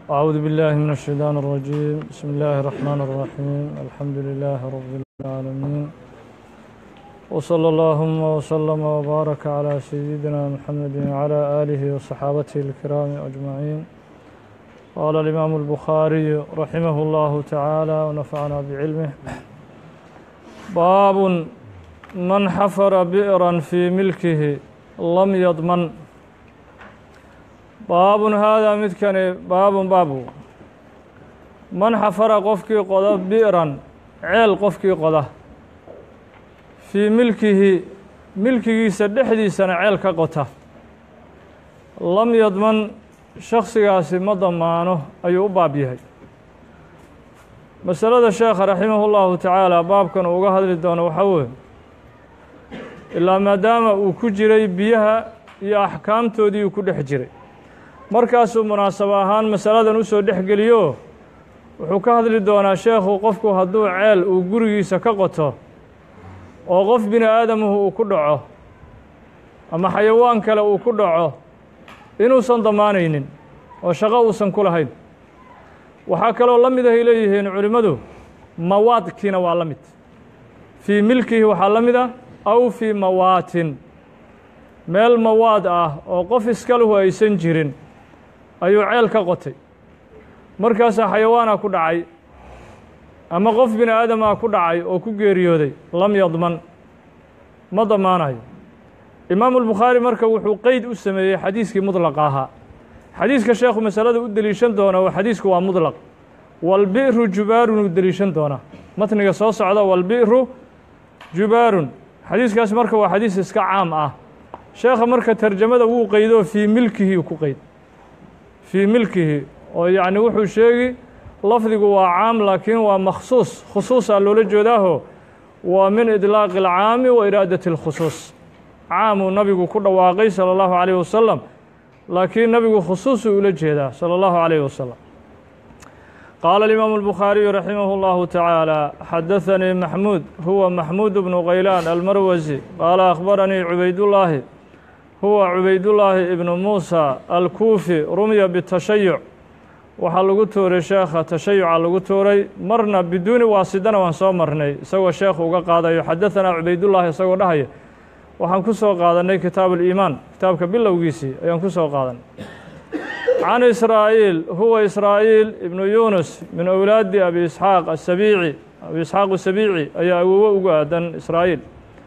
أعوذ بالله من الشيطان الرجيم بسم الله الرحمن الرحيم الحمد لله رب العالمين وصلى اللهم وسلم وبارك على سيدنا محمد وعلى آله وصحابته الكرام أجمعين قال الإمام البخاري رحمه الله تعالى ونفعنا بعلمه باب من حفر بئرا في ملكه لم يضمن baabun haadaa midkani baabun baabu man xafara qofkii qoda bi'ran ceel qofkii qoda fii milkihi milkigiisa dhexdiisana ceel ka qota lam yadman shaksigaasi ma damaano ayuu u baab yahay masalada sheekha raximahu llahu tacaala baabkan uu uga hadli doono waxaa weeye ilaa maadaama uu ku jiray biyaha iyo axkaamtoodii uu ku dhex jiray markaasuu munaasabo ahaan masaladan u soo dhex geliyo wuxuu ka hadli doonaa sheekhu qofku hadduu ceel uu gurigiisa ka qoto oo qof bini aadamuhu uu ku dhaco ama xayawaan kale uu ku dhaco inuusan damaanaynin oo shaqo uusan ku lahayn waxaa kaloo la mid ahay leeyihiin culimmadu mawaadkiina waa la mid fii milkihi waxaa la mid ah aw fii mawaatin meel mawaad ah oo qof iskaluhu aysan jirin ayuu ceel ka qotay markaasaa xayawaana ku dhacay ama qof bini aadamaa ku dhacay oo ku geeriyooday lam yadman ma damaanayo imaamu albukhaari marka wuxuu qeyd u sameeyey xadiiskii mudlaqa ahaa xadiiska sheekhu masalada u deliishan doona oo xadiisku waa mudlaq walbi'ru jubaarun uu deliishan doonaa matniga soo socda walbi'ru jubaarun xadiiskaas marka waa xadiis iska caam ah sheekha marka tarjamada wuu qeydoo fii milkihi ku qeyd fii milkihi oo yacni wuxuu sheegi lafdigu waa caam laakiin waa makhsuus khusuusaa loola jeedaaho waa min idlaaqi alcaami wa iraadati اlkhusuus caamuu nabigu ku dhawaaqay salى اllahu عalيyh wasalam laakiin nabigu khusuusuu ula jeedaa salى اllahu عalيyh wasalam qaala الimaamu الbukhaariyu raximah اllahu taعaalى xadaثanii maxmuud huwa maxmuud bnu kaylaan almarwasi qaala akhbaranii cubaydullaahi huwa cubaydullaahi ibnu muusa alkuufi rumya bitashayuc waxaa lagu tuuray sheekha tashayuca lagu tuuray marna biduuni waasidana waan soo marnay isagoo sheekhu uga qaadayo xadaثanaa cubaydullaahi isagoo dhahaya waxaan ku soo qaadannay kitaabu اliimaan kitaabka bilowgiisii ayaan ku soo qaadanay can israa'iil huwa israa'iil ibnu yunus min owlaadi abi isxaaq asabiici abi isxaaq asabiici ayaa awowo ugu aadan israa'iil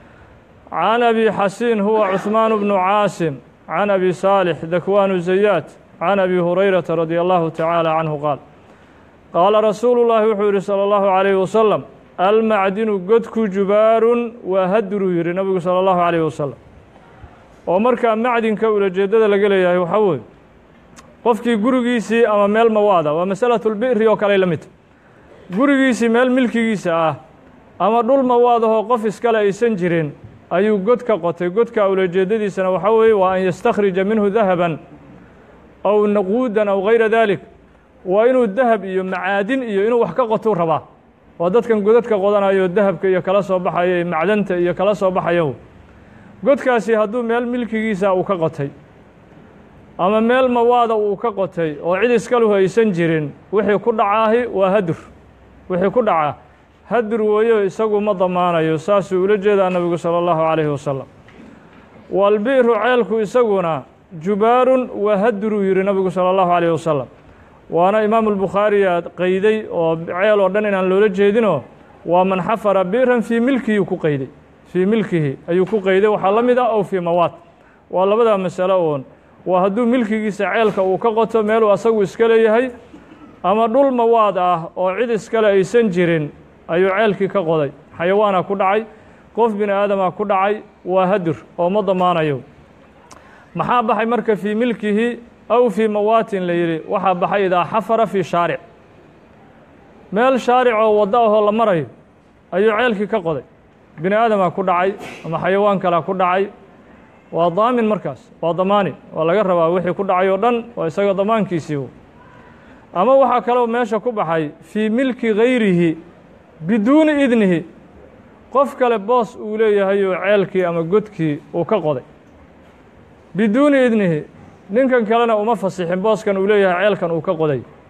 can abi xasiin huwa cuثmaan bnu caasim can abi saalix dakwaanu zayaad can abi hurayrata radi allahu tacaala canhu qaal qaala rasuulu llaahi wuxuu yihi salى اllahu عalayh wasalam almacdinu godku jubaarun waa haduruu yihi nabigu salى اllahu عalayh wasalam oo markaa macdinka ulajeedada laga leeyahay waxaa weye qofkii gurigiisii ama meel mawaada waa masalaة اlbi'ri oo kale la midta gurigiisii meel milkigiisa ah ama dhul mawaadahoo qof iskale aysan jirin ayuu god ka qotay godka ulajeedadiisana waxaa weeye waa an yastakhrija minhu dahaban aw naquudan aw gayra dalik waa inuu dahab iyo macaadin iyo inuu wax ka qotou rabaa waa dadkan godadka qodanayo dahabka iyo kala soo baxayo iyo macdanta iyo kala soo baxayo godkaasi hadduu meel milkigiisa uu ka qotay ama meel mawaada uu ka qotay oo cid iskaluhu aysan jirin wixii ku dhacaahi waa hadur wixii ku dhaca hadur weeyo isagu ma damaanayo saasuu ula jeedaa nabigu salى اllahu عalayhi wasalam walbi'ru ceelku isaguna jubaarun waa haduruu yihi nabigu salى اllahu عalayh wasalam waana imaamu albukhaariya qeyday oo ceel oo dhan inaan loola jeedinoo waa man xafara bi'ran fii milkihi ku qeyday fii milkihi ayuu ku qeyday waxaa la mid ah ow fii mawaad waa labadaa masalo oon waa hadduu milkigiisa ceelka uu ka qoto meeluu asagu iska leeyahay ama dhul mawaad ah oo cid iskale aysan jirin ayuu ceelkii ka qoday xayawaana ku dhacay qof bini aadama ku dhacay waa hadur oo ma damaanayo maxaa baxay marka fii milkihi aw fii mawaatin la yidhi waxaa baxay idaa xafara fii shaaric meel shaaric oo waddo ahoo la marayo ayuu ceelkii ka qoday bini aadamaa ku dhacay ama xayawaan kalea ku dhacay waa daamin markaas waa damaani waa laga rabaa wixii ku dhacay oo dhan waa isaga damaankiisii ama waxaa kaloo meesha ku baxay fii milki gayrihi biduuni idnihi qof kale boos uu leeyahay oo ceelkii ama godkii uu ka qoday biduuni idnihi ninkan kalena uma fasixin booskan uu leeyahay ceelkan uu ka qoday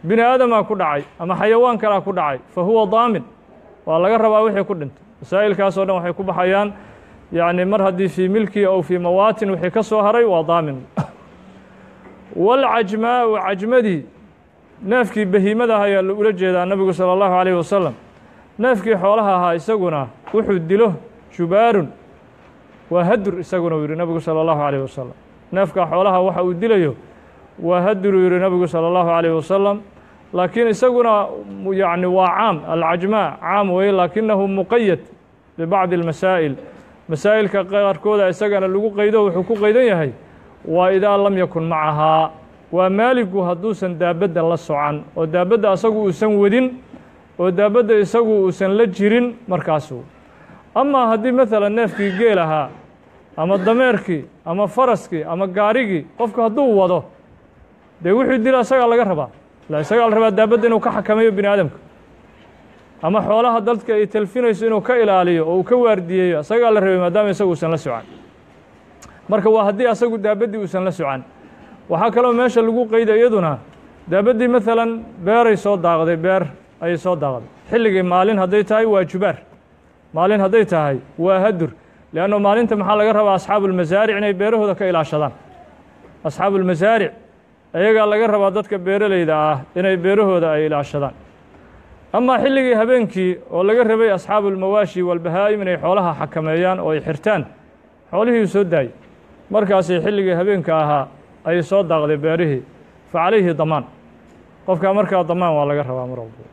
bini aadamaa ku dhacay ama xayawaan kalaa ku dhacay fa huwa daamin waa laga rabaa wixii ku dhintay masaa'ilkaas oo dhan waxay ku baxayaan yacni mar haddii fii milki ow fii mawaatin wixii ka soo haray waa daamin walcajmaau cajmadii neefkii bahiimada ah ayaa ula jeedaa nebigu salى اllahu عalيh wasalam neefkii xoolaha ahaa isaguna wuxuu dilo jubaarun waa hadur isaguna uu yihi nebigu salى اllahu عalيh wasalam neefka xoolaha waxa uu dilayo waa haduruu yihi nebigu salى اllahu عalيh wasalam laakiin isaguna yani waa caam alcajmaa caam weye laakinahu muqayad bibacdi اlmasaa'il masaa'ilka qaarkooda isagana lagu qaydo wuxuu ku qaydan yahay waa idaa lam yakun macahaa waa maaligu hadduusan daabadda la socan oo daabadda asagu uusan wadin oo daabadda isagu uusan la jirin markaasu amaa haddii maalan neefkii geel ahaa ama dameerkii ama faraskii ama gaarigii qofku hadduu wado dee wuxuu dila isagaa laga rabaa la isagaa la rabaa daabadda inuu ka xakameeyo bini aadamka ama xoolaha dadka ay talfinayso inuu ka ilaaliyo oo uu ka waardiyeeyo isagaa la rabay maadaama isagu uusan la socan marka waa haddii asagu daabaddii uusan la socan waxaa kaloo meesha lagu qayda iyaduna daabaddii maalan beeray soo daaqday beer ayay soo daaqday xilligii maalin hadday tahay waa jubaar maalin hadday tahay waa hadur leanno maalinta maxaa laga rabaa asxaabuulmasaaric inay beerahooda ka ilaashadaan asxaabuulmasaaric ayagaa laga rabaa dadka beeraleyda ah inay beerahooda ay ilaashadaan amaa xilligii habeenkii oo laga rabay asxaabuulmawaashi walbahaa'im inay xoolaha xakameeyaan oo ay xirtaan xoolihii soo daayey markaasay xilligii habeenka ahaa ayay soo daaqday beerihii fa calayhi damaan qofkaa markaa damaan waa laga rabaa mar walba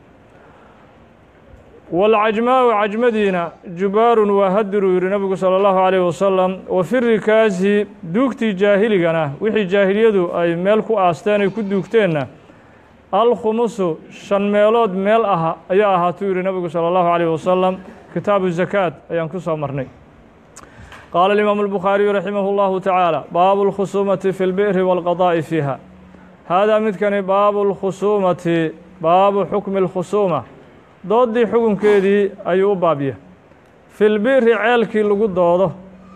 walcajmaau cajmadiina jubaarun waa hadiruu yihi nebigu salى اllahu عalيh wasalam wa fi rikaasi duugtii jaahiligana wixii jaahiliyadu ay meel ku aasteen ay ku duugteenna alkhumusu shan meelood meel ah ayaa ahaatuu yihi nebigu salى اllahu عalيh wasalam kitaabu zakaat ayaan ku soo marnay qaala الimaamu الbukhaariyu raximah اllahu tacaala baabu اlkhusuumati fi اlbi'ri wاlqadaa'i fiiha haadaa midkani baabu اlkhusuumati baabu xukmi اlkhusuuma dooddii xukunkeedii ayuu u baabya fi lbi'ri ceelkii lagu doodo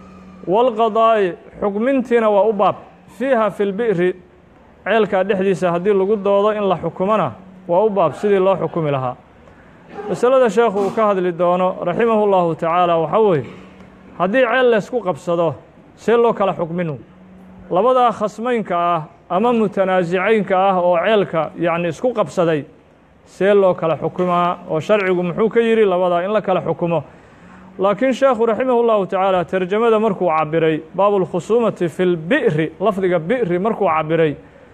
waalqadaa'i xukmintiina waa u baab fiiha fi lbi'ri ceelkaa dhexdiisa haddii lagu doodo in la xukumona waa u baab sidii loo xukumi lahaa masalada sheekhu uu ka hadli doono raximahu llahu tacaala waxaa weeye haddii ceel laysku qabsado see loo kala xukminu labadaa khasmaynka ah ama mutanaasicaynka ah oo ceelka yacni isku qabsaday see loo kala xukumaa oo sharcigu muxuu ka yidhi labadaa in la kala xukumo laakiin sheekhu raximah llahu tacaala terjamada markuu cabiray baabu lkhusuumati fi lbi'ri lafdiga bi'ri markuu cabiray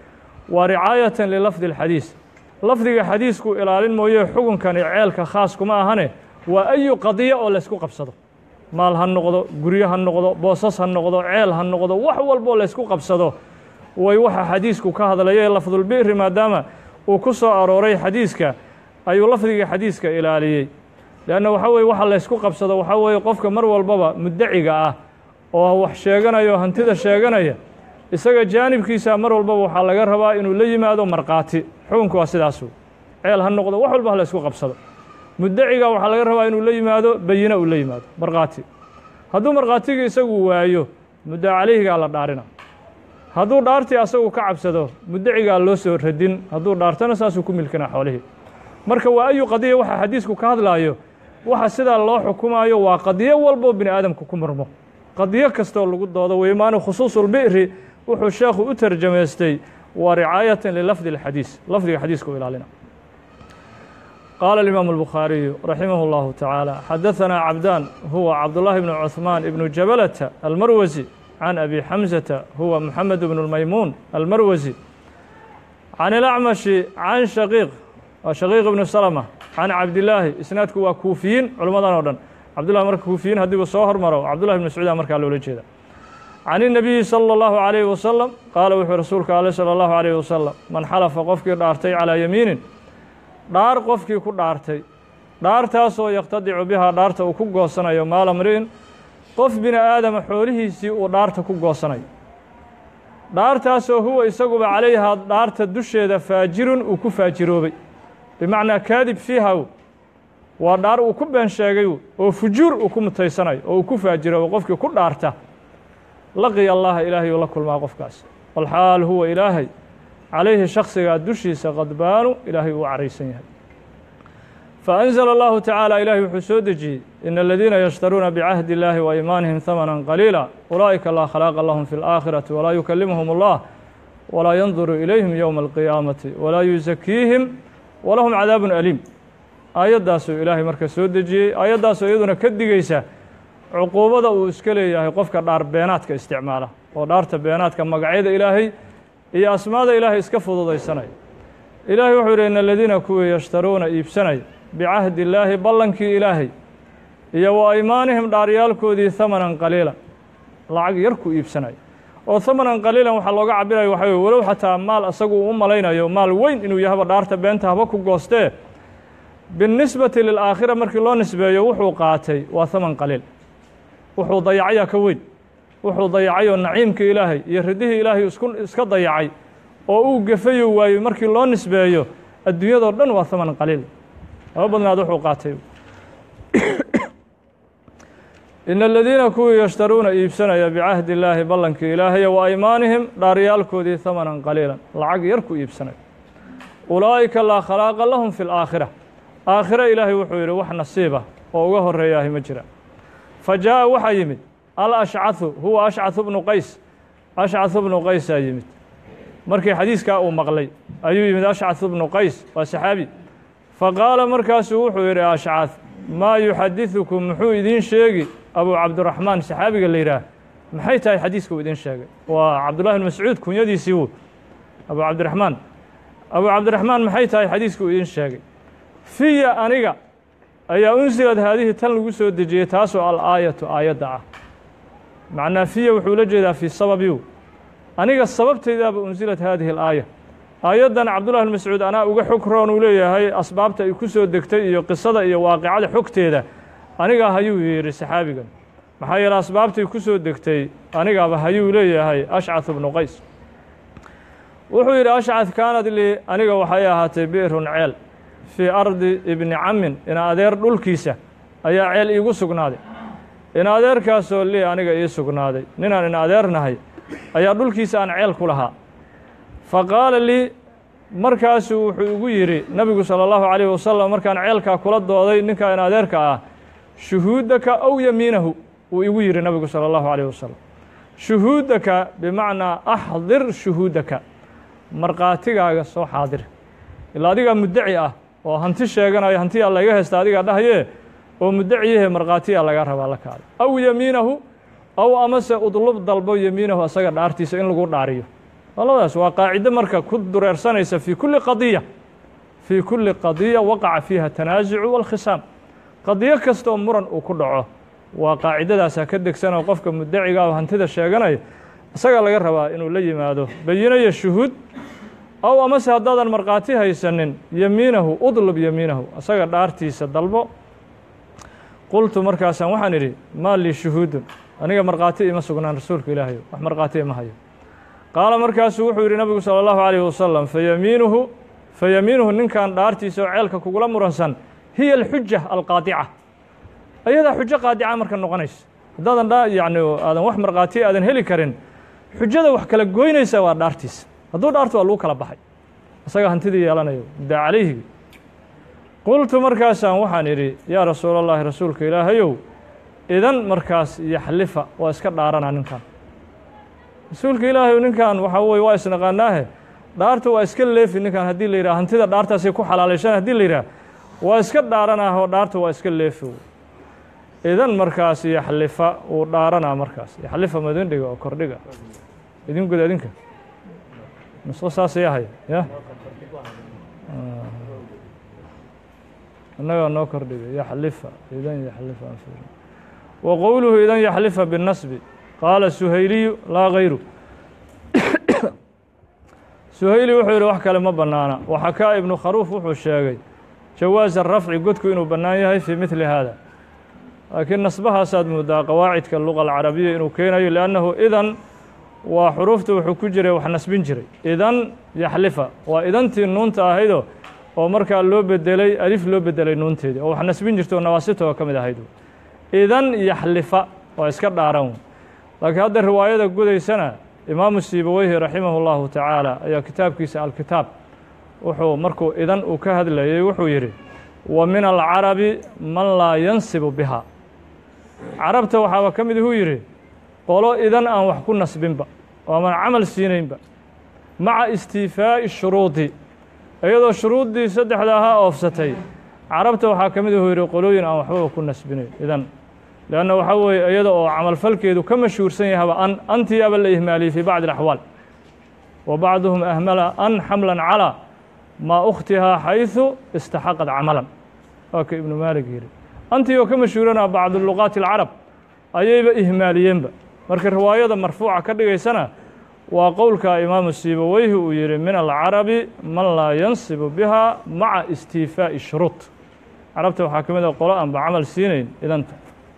waa ricaayatan lilafdi اlxadiis lafdiga xadiisku ilaalin mooye xukunkani ceelka khaas kuma ahane waa ayu qadiya oo laysku qabsado maal ha noqdo guryo ha noqdo boosas ha noqdo ceel ha noqdo wax walboo laysku qabsado way waxa xadiisku ka hadlaya lafdulbi'ri maadaama uu ku soo arooray xadiiska ayuu lafdiga xadiiska ilaaliyey leanna waxa weye waxa laysku qabsado waxaa weeye qofka mar walbaba muddaciga ah oo wax sheeganaya oo hantida sheeganaya isaga jaanibkiisa mar walbaba waxaa laga rabaa inuu la yimaado markhaati xukunku waa sidaasu ceel ha noqdo wax walba ha laysku qabsado muddaciga waxaa laga rabaa inuu la yimaado bayina uu la yimaado markhaati hadduu markhaatigii isagu waayo mudda calayhigaa la dhaarina hadduu dhaartii asagu ka cabsado muddacigaa loo soo radin hadduu dhaartana saasuu ku milkina xoolihii marka waa ayu qadiya waxa xadiisku ka hadlaayo waxa sidaa loo xukumaayo waa qadiyo walboo bini aadamka ku murmo qadiyo kastoo lagu doodo weymaanu khusuusulbi'ri wuxuu sheekhu u tarjamaystay waa ricaayatan lilafdi اlxadiis lafdiga xadiiska u ilaalina qaala الimaamu الbukhaariyu raximah اllahu tacaala xadaثanaa cabdaan huwa cabdullahi bnu cuثmaan ibnu jabalata almarwasi can abi xamsata huwa moxamed bnu اlmaymuun almarwasi can ilacmashi can shaqiiq shaqiiq ibnu salma can cabdillaahi isnaadku waa kuufiyiin culimmadan oo dhan cabdullahi marka kuufiyiin haddiibu soo hormaro cabdullahi bn mascuuda markaa loola jeeda can الnabiyi salى اllahu عalayhi wasalam qaala wuxuu rasuulka ale salى اllahu عalayhi wasalam man xalafa qofkii dhaartay calaa yamiinin dhaar qofkii ku dhaartay dhaartaasoo yaqtadicu bihaa dhaarta uu ku goosanayo maala mri'in qof bini aadama xoolihiisii uu dhaarta ku goosanayo dhaartaasoo huwa isaguba calayhaa dhaarta dusheeda faajirun uu ku faajiroobay bimacnaa kaadib fiihaw waa dhaar uu ku been sheegay oo fujuur uu ku mutaysanayo oo uu ku faajiroobay qofkii ku dhaarta laqiya allaha ilaahay uu la kulmaa qofkaas walxaal huwa ilaahay calayhi shaksigaa dushiisa qadbaanu ilaahay uu caraysan yahay faأnzla allahu tacaala ilaahay wuxuu soo dejiyey in aladiina yashtaruuna bicahdi اllahi wa iimaanihim hamana qaliila ulaa'ika laa khalaaqa lahum fi اlآakhirati walaa yukalimhum اllah walaa yanduru ilayhim yowma alqiyaamati walaa yusakiihim walahum cadaabun aliim aayaddaasuu ilaahay marka soo dejiyey aayaddaasoo iyaduna ka digeysa cuquubada uu iska leeyahay qofka dhaar beenaadka isticmaala oo dhaarta beenaadka magacyada ilaahay iyo asmaada ilaahay iska fududaysanaya ilaahay wuxuu yidhi in aladiina kuwii yashtaruuna iibsanaya bicahdi illaahi ballankii ilaahay iyo wa aymaanihim dhaaryaalkoodii hamanan qaliila lacag yar ku iibsanaya oo hamanan qaliilan waxaa looga cabiraya waxa weye walow xataa maal asagu uu u malaynayo maal weyn inuu yahaba dhaarta beenta haba ku goostee binisbati lilaakhira markii loo nisbeeyo wuxuu qaatay waa haman qaliil wuxuu dayacayaa ka weyn wuxuu dayacayoo naciimkii ilaahay iyo ridihii ilaahay isku iska dayacay oo uu gefayo waayey markii loo nisbeeyo adduunyadoo dhan waa haman qaliil laba badnaad wuxuu qaatay in aladiina kuwii yashtaruuna iibsanaya bicahdi illaahi ballankii ilaahay wa aymaanihim dhaaryaalkoodii hamanan qaliilan lacag yar ku iibsanaya ulaa'ika laa khalaaqa lahum fi laakhira aakhire ilaahay wuxuu yidhi wax nasiiba oo uga horeeyaahi ma jira fa jaa'a waxaa yimid alashcahu huwa ashcahu bnu qays ashcahu bnu qaysaa yimid markii xadiiskaa uu maqlay ayuu yimid ashcahu bnu qays waa saxaabi faqaala markaasuu wuxuu yidhi ashcah maa yuxadiثukum muxuu idiin sheegi abu cabdiraxmaan saxaabiga la yidhaah maxay tahay xadiiska uu idiin sheegay waa cabdullahi bn mascuud kunyadiisii wu abu cabdiraxmaan abu cabdiraxmaan maxay tahay xadiiska uu idiin sheegay fiya aniga ayaa unsilad haadihi tan lagu soo dejiyey taasoo al-aayatu aayadda ah macnaa fiya wuxuu la jeedaa fii sababiu aniga sababteydaaba unsilad haadihi alaaya aayaddan cabdullahi bn mascuud anaa uga xog roon uu leeyahay asbaabta ay ku soo degtay iyo qisada iyo waaqicada xogteeda anigaa hayuu yidhi saxaabigan maxaa yeele asbaabtay ku soo degtay anigaaba hayuu leeyahay ashcath bnu qays wuxuu yidhi ashcad kaanad lii aniga waxay ahaatay bi'run ceel fii ardi ibni camin ina adeer dhulkiisa ayaa ceel iigu sugnaaday ina adeerkaasoo lii aniga ii sugnaaday ninaan ina adeernahay ayaa dhulkiisa aan ceel ku lahaa fa qaala lii markaasuu wuxuu igu yidhi nabigu salى اllahu عalيh wasalam markaan ceelkaa kula dooday ninkaa in adeerka ah shuhuudaka aw yamiinahu uu igu yidhi nabigu salى اllahu عalيh wasalam shuhuudaka bimacnaa axdir shuhuudaka markhaatigaaga soo xaadir ilaa adigaa muddaci ah oo hanti sheeganaya hantiyaa laga haysta adigaa dhahayee oo muddaciyahe markhaatiyaa laga rabaa la kaaday aw yamiinahu aw amase udlub dalbo yamiinahu asaga dhaartiisa in lagu dhaariyo labadaas waa qaacido marka ku dureersanaysa fii kulli qadiya fii kulli qadiya waqaca fiiha tanaasucu walkhisaam qadiyo kasta oo muran uu ku dhaco waa qaacidadaasaa ka degsanoo qofka muddaciga oo hantida sheeganaya isagaa laga rabaa inuu la yimaado bayinaya shuhuud aw amase haddaadan markhaati haysanin yamiinahu udlub yamiinahu isaga dhaartiisa dalbo qultu markaasaan waxaan idhi maa lii shuhuudun aniga markhaati ima sugnaan rasuulka ilaahayo wax markhaati ima hayo qaala markaasuu wuxuu yidhi nabigu salى اllahu عalيh wasalam fayamiinuhu fayamiinuhu ninkan dhaartiisa oo ceelka kugula muransan hiya alxuja alqaadica ayadaa xujo qaadica marka noqonaysa haddaadan dha yani aadan wax markhaati aadan heli karin xujada wax kala goynaysa waa dhaartiisa hadduu dhaarto waa lagu kala baxay isaga hantidii yeelanayo muddaa calayhi qultu markaasaan waxaan idhi yaa rasuul اllahi rasuulka ilaahayow idan markaas yaxlifa waa iska dhaaranaa ninkan rasuulka ilaahay ninkan waxaa weye waa isnaqaanaahe dhaarta waa iska leefi ninkan haddii la yidhah hantida dhaartaasay ku xalaalayshaan haddii la yidhah waa iska dhaaranaah oo dhaarta waa iska leefi idan markaas yaxlifa uu dhaaranaa markaas yaxlifa ma idin dhiga oo kordhiga idin guda idinka nusqo saasay ahay ya innagaa noo kordhiga yaxlifa idan yaxlifa wa qowluhu idan yaxlifa binnasbi qaala suhayliyu laa gayru suhayli wuxuu yidhi wax kale ma bannaana waxakaa ibnu kharuuf wuxuu sheegay jawaasa rafci godku inuu bannaan yahay fii midli haada laakiin nasbahaasaad moodaa qawaacidka luqa alcarabiya inuu keenayo liannahu idan waa xuruufta wuxuu ku jiray wax nasbin jiray idan yaxlifa waa idantii nuunta ahaydoo oo markaa loo bedelay alif loo bedelay nuunteedii oo wax nasbin jirta oo nawaasita oo ka mid ahayd idan yaxlifa waa iska dhaaran laakiin hadda riwaayada gudaysana imaamu siibaweyhi raximahu llahu tacaala ayaa kitaabkiisa alkitaab wuxuu markuu idan uu ka hadlayey wuxuu yidhi wa min alcarabi man laa yansibu biha carabta waxaaba ka mid ihuu yidhi qolo idan aan wax ku nasbinba oo aman camal siinaynba maca istiifaa'i shuruudi iyadoo shuruuddii saddexda ahaa oofsatay carabta waxaa ka mid ihuu yidhi qolooyin aan waxbaba ku nasbinayn idan leanna waxaa weeye iyada oo camalfalkeedu ka mashhuursan yahaba an antiyaaba la ihmaaliyey fii bacdi alaxwaal wa bacduhum ahmala an xamlan calaa maa ukhtihaa xayثu istaxaqad camalan waa ka ibnu maalig yidhi antii oo ka mashhuurana bacdu luqaati alcarab ayayba ihmaaliyeenba marka riwaayada marfuuca ka dhigaysana waa qowlka imaamu siibaweyhi uu yidhi min alcarabi man laa yansibu biha maca istiifaa'i shuruud carabta waxaa ka mid a qolo aanba camal siinayn idanta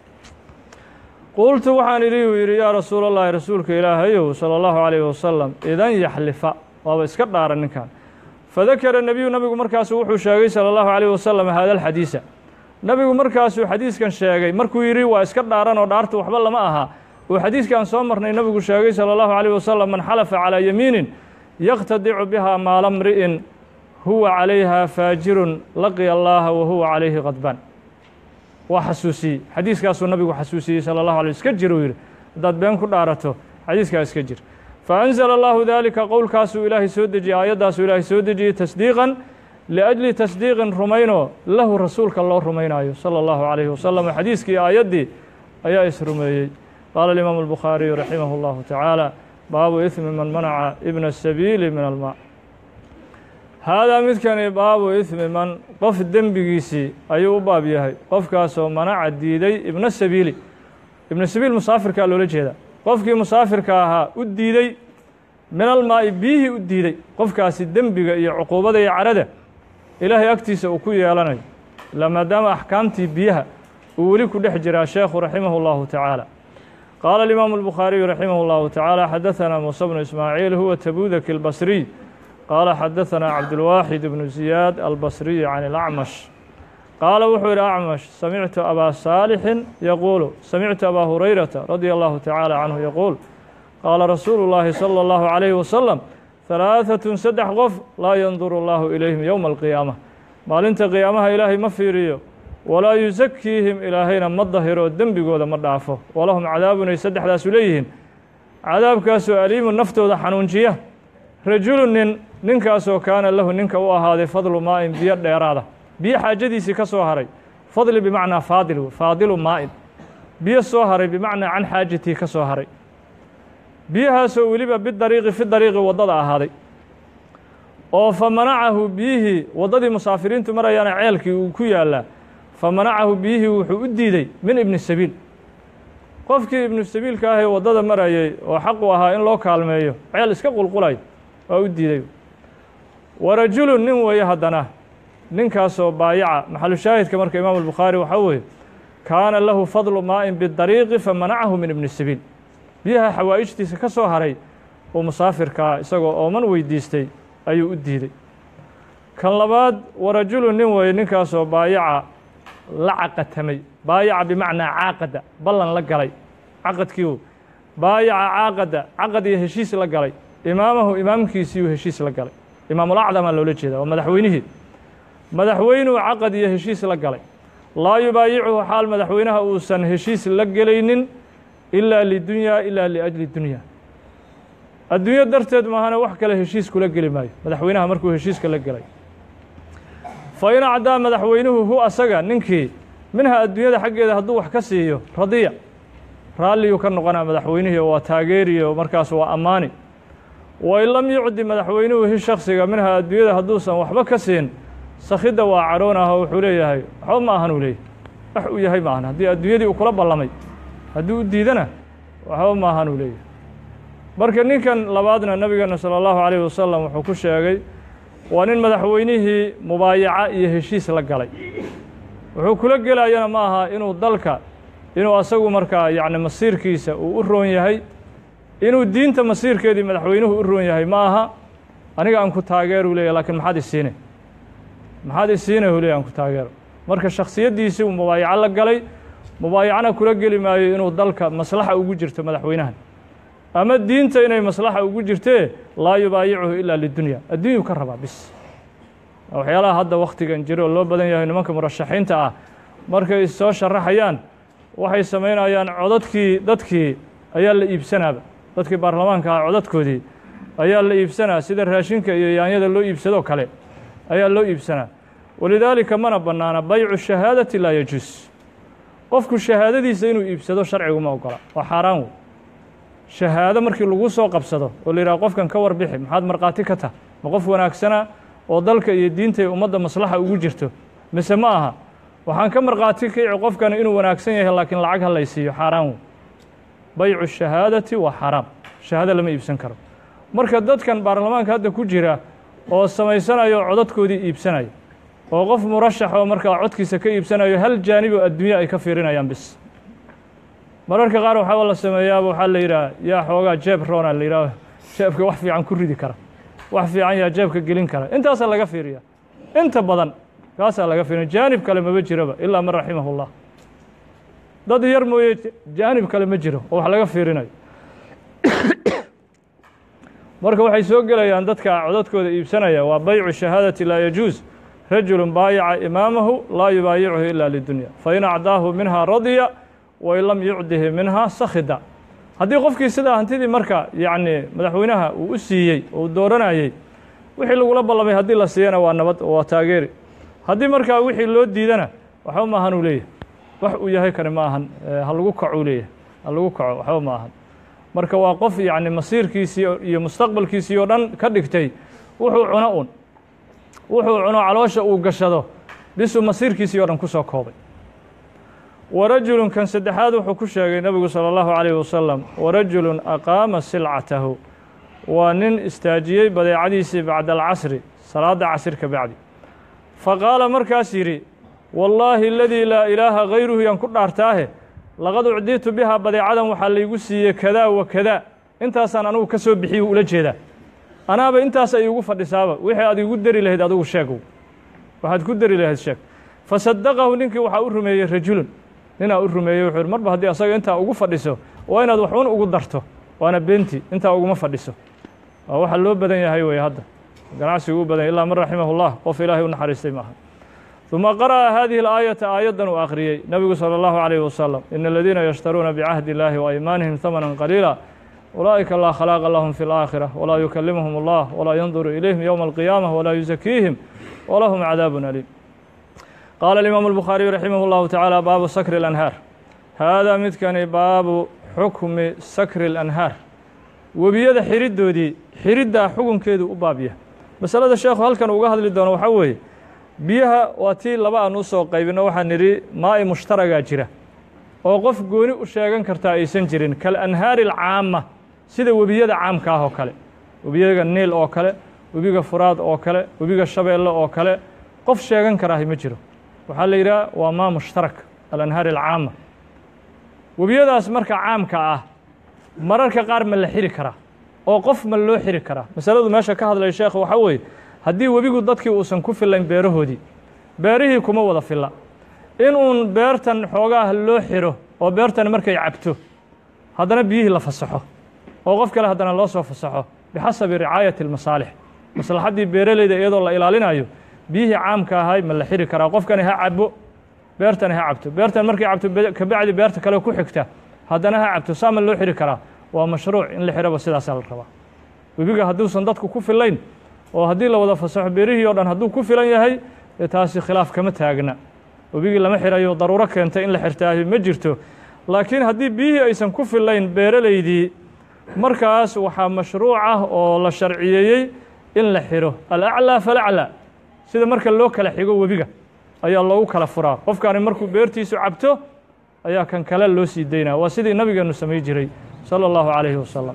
qultu waxaan idhi uu yidhi yaa rasuul allahi rasuulka ilaahayow salى اllahu عalayh wasalam idan yaxlifa waaba iska dhaara ninkan fadakara nebiyu nabigu markaasu wuxuu sheegay salى اllahu عalيh wasalam hada alxadiisa nabigu markaasuu xadiiskan sheegay markuu yidhi waa iska dhaaran oo dhaarta waxba lama aha uu xadiiskan soo marnay nabigu sheegay salى اllahu عalيh wasalam man xalafa calىa yamiinin yaqtadicu biha maala mri'in huwa calayha faajirun laqiya allaha wa huwa calayhi qadbaan waa xasuusiyey xadiiskaasuu nabigu xasuusiyey salى اllahu alay iska jir uu yidhi haddaad been ku dhaarato xadiiskaa iska jir faأnzla allahu dalika qowlkaasuu ilaahay soo dejiyey aayaddaasuu ilaahay soo dejiyey tasdiiqan liأjli tasdiiqin rumaynoo lahu rasuulka loo rumaynayo salى اllahu عalayhi wasalam xadiiskii aayaddii ayaa isrumeeyey qaala اlimaamu الbukhaariyu raximah اllahu tacaala baabu ismi man manaca ibna الsabiili min alma haadaa midkani baabu ismi man qof dembigiisii ayuu u baab yahay qofkaasoo manaca diiday ibna sabiili ibna sabiil musaafirkaa loola jeedaa qofkii musaafirka ahaa u diiday min almaa'i biyihii u diiday qofkaasi dembiga iyo cuquubada iyo carada ilaahay agtiisa uu ku yeelanayo ila maadaama axkaamtii biyaha uu weli ku dhex jiraa sheekhu raximah اllahu tacaala qaala alimaamu الbukhaariyu raximah اllahu tacaala xadaثana muuse bnu ismaaciil huwa tabudaki اlbasriy qaala xadaثana cabdulwaaxid bnu ziyaad albasriy can اlacmash qaala wuxuu yidhi acmash samictu abaa saalixin yaquulu samictu abaa hurayrata radia allahu tacaala canhu yaquul qaala rasuulu llaahi salى اllahu عalayhi wasalam halaaثatun saddex qof laa yanduru allahu ilayhim yowma alqiyaama maalinta qiyaamaha ilaahay ma fiiriyo walaa yusakiihim ilaahayna ma dahiro dembigooda ma dhaafo walahum cadaabun ay saddexdaasu leeyihiin cadaabkaasoo aliimu naftooda xanuunjiya rajulu nin ninkaasoo kaana lahu ninka u ahaaday fadlu maa'in biyo dheeraada biyo xaajadiisii ka soo haray fadli bimacnaa faadil faadilu maa'in biyo soo haray bimacnaa can xaajatii ka soo haray biyahaasoo weliba bidariiqi fi dariiqi waddada ahaaday oo fa manacahu biyihii waddadii musaafiriintu marayaana ceelkii uu ku yaallaa fa manacahu biyihii wuxuu u diiday min ibni sabiil qofkii ibnu sabiilka ahee waddada marayay oo xaqu ahaa in loo kaalmeeyo ceel iska qulqulayo waa u diiday wa rajulun nin weeye haddana ninkaasoo baayaca maxalu shaahidka marka imaamu albukhaari waxaa weeye kaana lahu fadlu maa'in bidariiqi fa manacahu min ibni sabiil biyaha xawaa'ijtiisa ka soo haray uu musaafirkaa isagoo ooman weydiistay ayuu u diiday kan labaad wa rajulun nin weeye ninkaasoo baayaca la caqatamay baayaca bimacnaa caaqada ballan la galay caqadkiiu baayaca caaqada caqad iyo heshiis la galay imaamahu imaamkiisiiyuu heshiis la galay imaamulacdamaa loola jeeda waa madaxweynihii madaxweynuu caqad iyo heshiis la galay laa yubaayicuhu xaal madaxweynaha uusan heshiis la gelaynin ilaa lidunyaa ilaa liajli dunya adduunyo darteed maahana wax kale heshiis kula geli maayo madaxweynaha markuu heshiiska la gelay fa in acdaa madaxweynuhu hu asaga ninkii minha adduunyada xaggeeda hadduu wax ka siiyo radiya raalliyuu ka noqonaa madaxweynihii oo waa taageeriye oo markaas waa ammaani wa in lam yucdi madaxweynuhu hi shaksiga minha adduunyada hadduusan waxba ka siin sakhidda waa cadhoon ah oo wuxuu leeyahay waxba ma ahan uu leeyahy wax uu yahay ma ahan haddii adduunyadii uu kula ballamay hadduu u diidana waxba ma ahan uu leeyahay marka ninkan labaadna nabigeena salى اllahu عalيh wasalam wuxuu ku sheegay waa nin madaxweynihii mubaayaca iyo heshiis la galay wuxuu kula gelayana ma aha inuu dalka inuu asagu markaa yacni masiirkiisa uu u roon yahay inuu diinta masiirkeedii madaxweynuhu u roon yahay ma aha aniga aan ku taageeru leeyahy lakin maxaad isiine maxaad isiine u leeyahy aan ku taageero marka shaksiyaddiisii uu mubaayaco la galay mubaayacana kula geli maayo inuu dalka maslaxa ugu jirto madaxweynahan ama diinta inay maslaxa ugu jirtee laa yubaayicuhu ilaa lidunya adduunyuu ka rabaa bis waxyaalaha hadda wakhtigan jiro oo loo badan yahay nimanka murashaxiinta ah markay issoo sharaxayaan waxay samaynayaan codadkii dadkii ayaa la iibsanaaba dadkii baarlamaanka ah codadkoodii ayaa la iibsanaa sida raashinka iyo yaanyada loo iibsadoo kale ayaa loo iibsanaa walidaalika mana bannaana baycu shahaadati laa yajuus qofku shahaadadiisa inuu iibsado sharcigu ma ogola waa xaaraan wey shahaado markii lagu soo qabsado oo la yidhaha qofkan ka warbixi maxaad markhaati ka tah ma qof wanaagsana oo dalka iyo diinta iyo ummadda maslaxa ugu jirto mise ma aha waxaan ka markhaati kici qofkan inuu wanaagsan yahay laakiin lacag ha laysiiyo xaaraan wey baycu shahaadati waa xaaraam shahaado lama iibsan karo marka dadkan baarlamaanka hadda ku jira oo samaysanayo codadkoodii iibsanaya oo qof murashax oo markaa codkiisa ka iibsanayo hal jaanib oo adduunya ay ka fiirinayaan bis mararka qaar waxaa la sameeyaaba waxaa la yidhaha yaa xoogaa jeeb roona la yidhaha jeebka wax fiican ku ridi kara wax fiican yaa jeebka gelin kara intaasaa laga fiiriya inta badan kaasaa laga fiiriya jaanib kale maba jiraba ilaa man raximahu llah dad yar mooye jaanib kale ma jiro oo wax laga fiirinayo marka waxay soo gelayaan dadka codadkooda iibsanaya waa baycu shahaadati laa yajuus rajulu baayaca imaamahu laa yubaayichu ila lidunya fain acdaahu minha radya wain lam yucdihi minha sakhida haddii qofkii sidaa hantidii marka yacni madaxweynaha uu u siiyey oo uu dooranayey wixii lagula ballamay haddii la siiyana waa nabad oo waa taageeri haddii markaa wixii loo diidana waxba ma ahan uu leeyahay wax uu yahay kani ma ahan ha lagu kaco uu leeyahay ha lagu kaco waxba ma ahan marka waa qof yacni masiirkiisii iyo mustaqbalkiisii oo dhan ka dhigtay wuxuu cuno un wuxuu cuno caloosha uu gashado bisuu masiirkiisii oo dhan ku soo koobay warajulun kan saddexaad wuxuu ku sheegay nebigu salى اllahu عalيh wasalam warajulun aqaama silcatahu waa nin istaajiyey badeecadiisii bacda alcasri salaadda casir ka bacdi faqaala markaas yidhi wallaahi aladii laa ilaaha gayruhu yaan ku dhaartaahe laqad ucdiitu bihaa badeecadan waxaa laygu siiyey kadaa wa kadaa intaasaan anugu ka soo bixiy ula jeedaa anaaba intaas ay igu fadhisaaba wixii aad igu dari lahayd adigu sheegow waxaad ku dari lahayd sheeg fasadaqahu ninkii waxaa u rumeeyey rajulun ninaa u rumeeyey wuxuu yidhi marba haddii asaga intaa ugu fadhiso waa inaad waxun ugu darto waana beenti intaa uguma fadhiso waa waxa loo badan yahay wey hadda ganacsigu u badan yahy illaa man raximah اllah qof ilaahay u naxariistay maaha ثuma qara'a hadihi اlaayata aayaddan uu akhriyey nebigu salى اllahu عalayh wasalam ina aladiina yashtaruuna bicahdi اllahi waaymaanihim hamanan qaliila ulaa'ika laa khalaaqa lahum fi اlآakhirة walaa yukalimhum اllah walaa yanduru ilayhim yowma alqiyaamة walaa yuzakiihim walahum cadaab aliim qaala alimaamu الbukhaariyu raximah اllahu tacaala baabu sakri اlanhaar haadaa midkani baabu xukmi sakri اlanhaar webiyada xiriddoodii xiriddaa xukunkeedu u baabya masalada sheekhu halkan uga hadli doono waxaa weeye biyaha waa tii laba aan u soo qaybino waxaan nidhi maa'i mushtaragaa jira oo qof gooni u sheegan kartaa aysan jirin kal anhaari alcaama sida webiyada caamka ah oo kale webiyaga niil oo kale webiga furaad oo kale webiga shabeelle oo kale qof sheegan karaahi ma jiro waxaa la yidhaha waa maa mushtarak alanhaari alcaama webiyadaas marka caamka ah mararka qaar ma la xiri karaa oo qof ma loo xiri karaa masaladu meesha ka hadlaya sheekhu waxaa weeye haddii webigu dadkii uusan ku filayn beerahoodii beerihii kuma wada filla in uun beertan xoogaah loo xiro oo beertan markay cabto haddana biyihii la fasaxo oo qof kale haddana loo soo fasaxo bixasabi ricaayati اlmasaalix maslaxaddii beeraleyda iyadoo la ilaalinayo biyihii caamka ahay ma la xiri karaa qofkani ha cabo beertani ha cabto beertan markay cabto kabacdi beerta kale ku xigta haddana ha cabto saa ma loo xiri karaa waa mashruuc in la xiraba sidaasaa la rabaa webiga hadduusan dadku ku filayn oo haddii la wada fasaxo beerihii o dhan hadduu ku filan yahay dee taasi khilaaf kama taagna webigii lama xirayo daruuro keentay in la xirtaahi ma jirto laakiin haddii biyihii aysan ku filayn beeraleydii markaas waxaa mashruuc ah oo la sharciyeeyey in la xiro alaclaa falaclaa sida marka loo kala xigo webiga ayaa loogu kala furaa qofkaani markuu beertiisu cabto ayaa kan kale loo sii daynaa waa sidii nabigeenu samay jiray salى اllahu عalayhi wasalam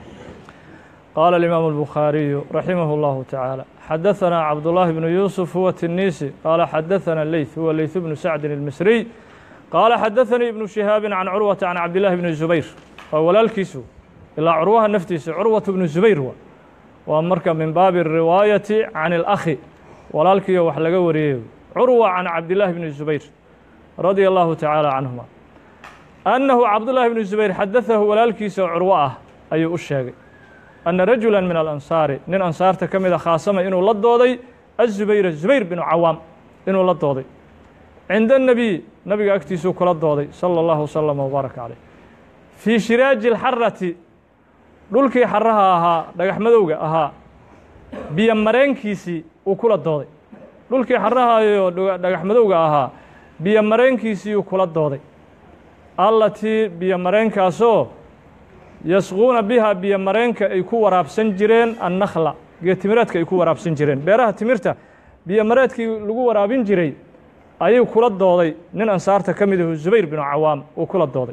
qaala alimaamu الbukhaariyu raximah اllahu tacaala xadaثana cabdullahi bnu yuusuf huwa tinisi qaala xadaثana leyth huwa leyth bnu sacdin اlmisriy qaala xadaثanii ibnu shihaabi can curwata can cabdillahi bni zubayr waa walaalkiisu ilaa curwaha naftiisa curwatu bnu zubayr wa waa marka min baabi الriwaayati can اlakhi walaalkiiyo wax laga wariyey curwa can cabdillahi bni zubayr radia allahu tacaala canhuma annahu cabdullaahi bnu zubayr xadadahu walaalkiisa oo curwo ah ayuu u sheegay anna rajula min alansaari nin ansaarta ka mida khaasama inuu la dooday azubayra zubayr binu cawaam inuu la dooday cinda الnabiy nabiga agtiisuu kula dooday salى اllahu wslama wbaaraka caleyh fii shiraaji اlxarati dhulkii xaraha ahaa dhagax madowga ahaa biyo mareenkiisii uu kula dooday dhulkii xarahayo dhagax madowga ahaa biyo mareenkiisii uu kula dooday allatii biyo mareenkaasoo yasquuna biha biyo mareenka ay ku waraabsan jireen annakla geed timireedka ay ku waraabsan jireen beeraha timirta biyo mareedkii lagu waraabin jiray ayuu kula dooday nin ansaarta ka mid ahu zubayr binu cawaam uu kula dooday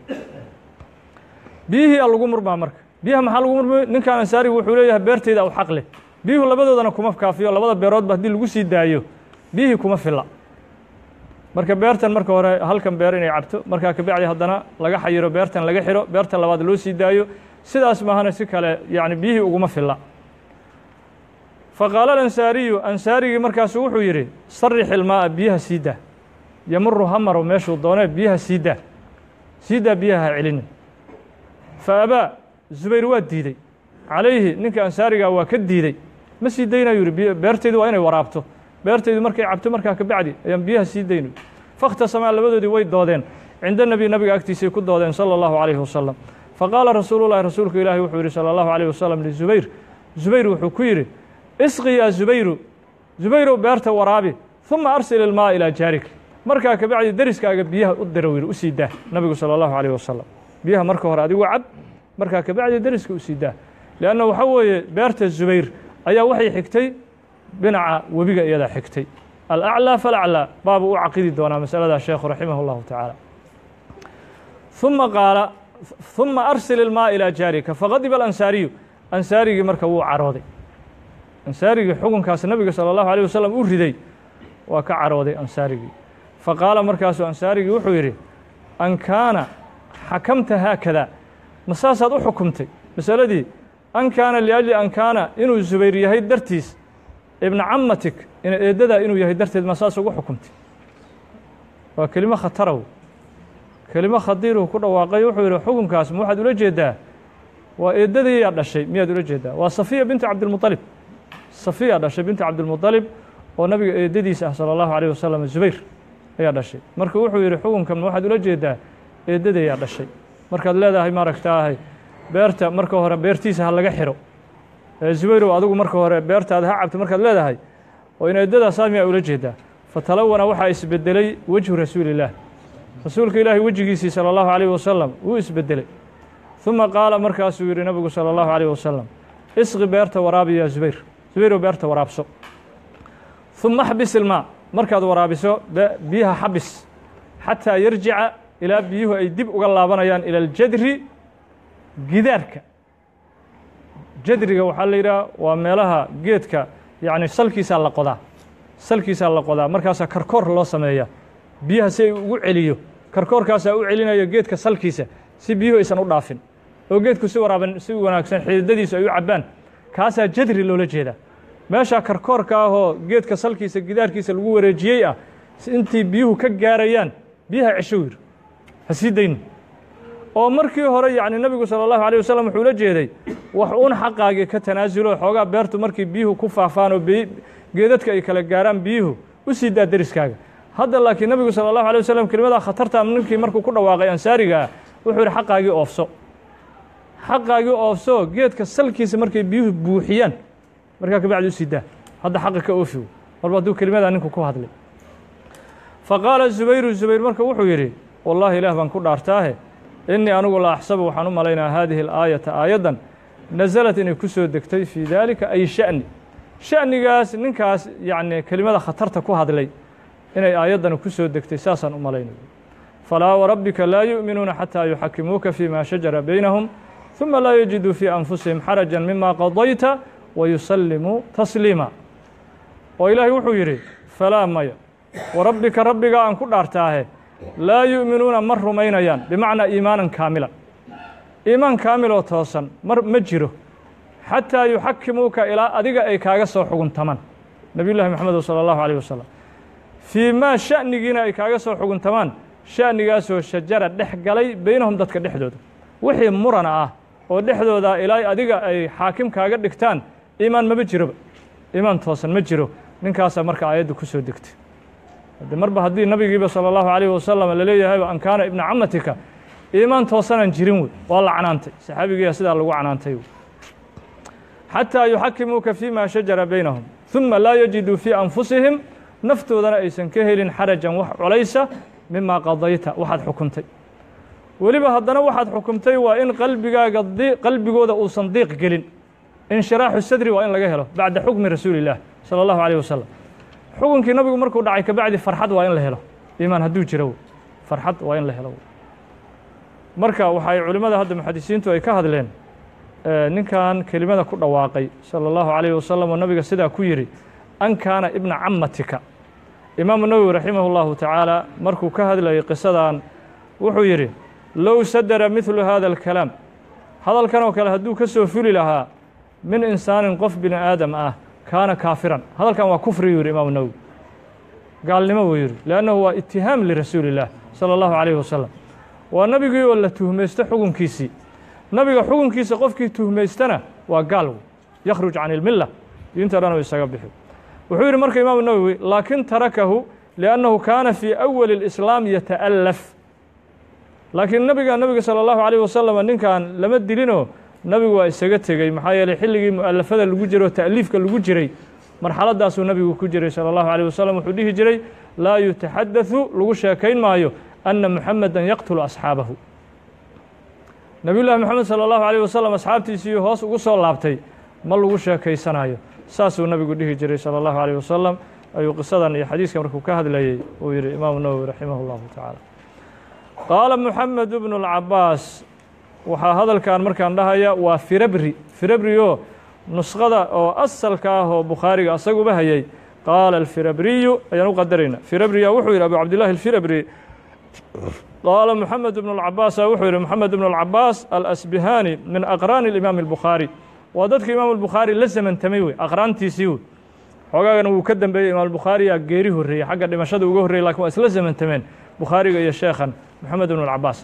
biyihii a lagu murmaa marka biyaha maxaa lagu murmay ninkan ansaarigu wuxuu leeyahay beertayda u xaq leh biyuhu labadoodana kuma kaafiyo labada beeroodba haddii lagu sii daayo biyihii kuma filla marka beertan marka hore halkan beer inay cabto markaa kabacdi haddana laga xayiro beertan laga xiro beertan labaad loo sii daayo sidaas maahana si kale yani biyihii uguma filla faqaala alansaariyu ansaarigii markaasu wuxuu yidhi sarix ilmaa'a biyaha sii daa yamuru hamaro meeshuu doonee biyaha sii daa sii daa biyaha ha celinin fa abaa zubayr waa diidey calayhi ninka ansaarigaa waa ka diidey ma sii daynayu yihi beertaydu waa inay waraabto beertaydu markay cabto markaa kabacdi ayaan biyaha sii dayno fakhtasamaa labadoodii way doodeen cinda nebi nabiga agtiisay ku doodeen sala allahu calayhi wasalam faqaala rasuulu llahi rasuulku ilaahi wuxuu yidhi sala allahu calayh wasalam lizubayr zubayr wuxuu ku yidhi isqi yaa zubayru zubayrow beerta waraabi uma arsil ilmaa ilaa jaarik markaa kabacdi deriskaaga biyaha u diro yidhi u sii daa nabigu sala allahu calayh wasalam biyaha marka hore adigu cab markaa kabacdi deriska u sii daa leanna waxaa weeye beerta zubayr ayaa waxay xigtay dhinaca webiga iyadaa xigtay alaclىa falaclىa baabuu u caqidi doonaa masaladaa sheekhu raximah اllahu tacaala ثuma qaala ثuma arsil ilmaa ilaa jaarika faqadiba alansaariyu ansaarigii marka wuu carooday ansaarigii xukunkaas nabiga salى اllahu alيه wasalam u riday waa ka carooday ansaarigii faqaala markaasuu ansaarigii wuxuu yidhi an kaana xakamta haakada ma saasaad u xukumtay masaladii an kaana liajli an kaana inuu zubayr yahay dartiis ibna camatik ina eeddadaa inuu yahay darteed ma saas ugu xukumtay waa kelimo khatarow kelimo khadiiruu ku dhawaaqay wuxuu yidhi xukunkaas ma waxaad ula jeedaa waa eeddadayaa dhashay miyaad ula jeedaa waa safiya bintu cabdilmuطalib safiya dhashay bintu cabdilmuطalib oo nabiga eeddadiisa ah salى اllahu alيه wasalam zubayr ayaa dhashay marka wuxuu yidhi xukunkan ma waxaad ula jeedaa eeddadayaa dhashay markaad leedahay maaragtaahay beerta marka hore beertiisa ha laga xiro zubayrow adigu marka hore beertaada ha cabto markaad leedahay oo in eeddadaasaa miyaa ula jeedaa fatalawana waxaa isbedelay wejhu rasuuli illaah rasuulka ilaahay wejigiisii salى اllahu عalيه wasalam wuu isbedelay ثuma qaala markaasuu yidhi nabigu salى اllahu عalيه wasalam isqi beerta waraabi ya zubayr zubayrow beerta waraabso ثuma xbis ilmaa markaad waraabiso biyaha xabis xataa yarjica ilaa biyuhu ay dib uga laabanayaan ilى اljadri gidaarka jadriga waxaa la yidhaha waa meelaha geedka yacni salkiisaa la qodaa salkiisaa la qodaa markaasaa karkoor loo sameeya biyaha si ay ugu celiyo karkoorkaasaa u celinaya geedka salkiisa si biyuhu aysan u dhaafin oo geedku si waraaban si wanaagsan xididadiisu ay u cabbaan kaasaa jadri loola jeedaa meeshaa karkoorka ahoo geedka salkiisa gidaarkiisa lagu wareejiyey ah intii biyuhu ka gaarayaan biyaha cesho yir ha sii dayno oo markii hore yacni nebigu salى اllahu alيه wasalam wuxuu la jeeday wax uun xaqaagii ka tanaasulo xoogaa beertu markii biyuhu ku faafaan oo geedadka ay kala gaaraan biyuhu u sii daa deriskaaga hadda laakiin nebigu salى اllahu alيه wasalam kelimadaa khatarta ninkii markuu ku dhawaaqay ansaariga ah wuxuu yidhi xaqaagii oofso xaqaagii oofso geedka salkiisa markay biyuhu buuxiyaan markaa kabacdi u sii daa hadda xaqa ka oofi marba hadduu kelimadaa ninku ku hadlay faqaala zubayru zubayr marka wuxuu yidhi wallahi ilaah baan ku dhaartaahe innii anigu la axsabu waxaan u malaynaa haadihi alaayata aayaddan nasalat inay ku soo degtay fii daalika ay sha'ni sha'nigaas ninkaas yacni kelimada khatarta ku hadlay inay aayaddani ku soo degtay saasaan u malaynaya falaa warabbika laa yu'minuuna xataa yuxakimuuka fii ma shajara baynahum ثuma laa yajiduu fii anfusihim xaraja mima qadayta wayusallimuu tasliima oo ilaahay wuxuu yidhi falaa maya warabbika rabbiga aan ku dhaartaahe laa yu'minuuna ma rumaynayaan bimacnaa iimaanan kaamilan iimaan kaamiloo toosan mar ma jiro xataa yuxakimuuka ilaa adiga ay kaaga soo xuguntamaan nebiy llahi moxamed salى اllahu alيh wasalam fii maa sha'nigiina ay kaaga soo xuguntamaan sha'nigaasoo shajara dhex galay beynahum dadka dhexdooda wixii murana ah oo dhexdooda ilaa adiga ay xaakim kaaga dhigtaan iimaan maba jiroba iimaan toosan ma jiro ninkaasaa marka aayadda ku soo degtay de marba haddii nabigiiba salى اllahu عalيh wasalam laleeyahayba an kaana ibna camatika iimaan toosanaan jirin wey waa la canaantay saxaabigiiya sidaa lagu canaantay xatىa yuxakimuuka fima shajara baynahum ثuma laa yajiduu fii anfusihim naftoodana aysan ka helin xarajan wax culaysa mima qadayta waxaad xukuntay weliba haddana waxaad xukumtay waa in qalbigaaga qalbigooda uusan diiq gelin inshiraaxu sadri waa in laga helo bacda xukmi rasuuli الlah salى اllahu عalيه wasalam xukunkii nabigu markuu dhacay kabacdi farxad waa in la helo iimaan hadduu jiro farxad waa in la helo marka waxay culimmada hadda muxadisiintu ay ka hadleen ninkan kelimada ku dhawaaqay salى اllahu عalayه wasalam oo nabiga sidaa ku yidhi an kaana ibna camatika imaamu nawowi raximah اllahu tacaala markuu ka hadlayay qisadan wuxuu yidhi low sadara midlu hada اlkalaam hadalkan oo kale hadduu ka soo fuli lahaa min insaanin qof bini aadam ah kaana kaafiran hadalkan waa kufri yuu yidhi imaamu nawowi gaalnimo buu yidhi leannahu waa itihaam lirasuuli اllah salى اllahu عalayh wasalam waa nabigii oo la tuhmaysto xukunkiisii nabiga xukunkiisa qofkii tuhmaystana waa gaal wey yakhruj can ilmilla diinta dhan u isaga bixi wuxuu yidhi marka imaamu nawowi laakin tarakahu liannahu kaana fii awali اlislaam yata'allaf laakiin nabiga nabiga salى اllahu عalيh wasalam ninkan lama dilinoo nabigu waa isaga tegey maxaa yeeley xilligii mu'alafada lagu jiro ta'liifka lagu jiray marxaladaasuu nabigu ku jiray salى اllahu عalيه wasalam wuxuu dhihi jiray laa yutaxadaثu lagu sheekayn maayo ana muxameda yaqtulu asxaabahu nabiy llahi moxamed salى اllahu عalيه wasalam asxaabtiisii hoos ugu soo laabtay ma lagu sheekaysanayo saasuu nabigu dhihi jiray salى اllahu عalيه wasalam ayuu qisadan iyo xadiiskan markuu ka hadlayey uu yihi imaamu nawowi raximah اllahu tacaala qaala moxamed bnu اlcabaas waxaa hadalkan markaan dhahaya waa firabri firabri oo nuskhada oo asalka ah oo bukhaariga asaguba hayay qaala alfirabriyu ayaan u qadarayna firabriya wuxuu yidhi abu cabdillahi alfirabri qaala moxamed bnu اlcabaasa wuxuu yidhi moxamed bnu اlcabaas alasbihani min aqraani اlimaami اlbukhaari waa dadka imaam albukhaari la zamantamay wey aqraantiisii wey xoogaagana wuu ka dambeeyey imaam albukhaariyaa geeri horreeyey xagga dhimashada uga horreyey lakin waa isla zamantameen bukhaariga iyo sheekhan moxamed bnu اlcabaas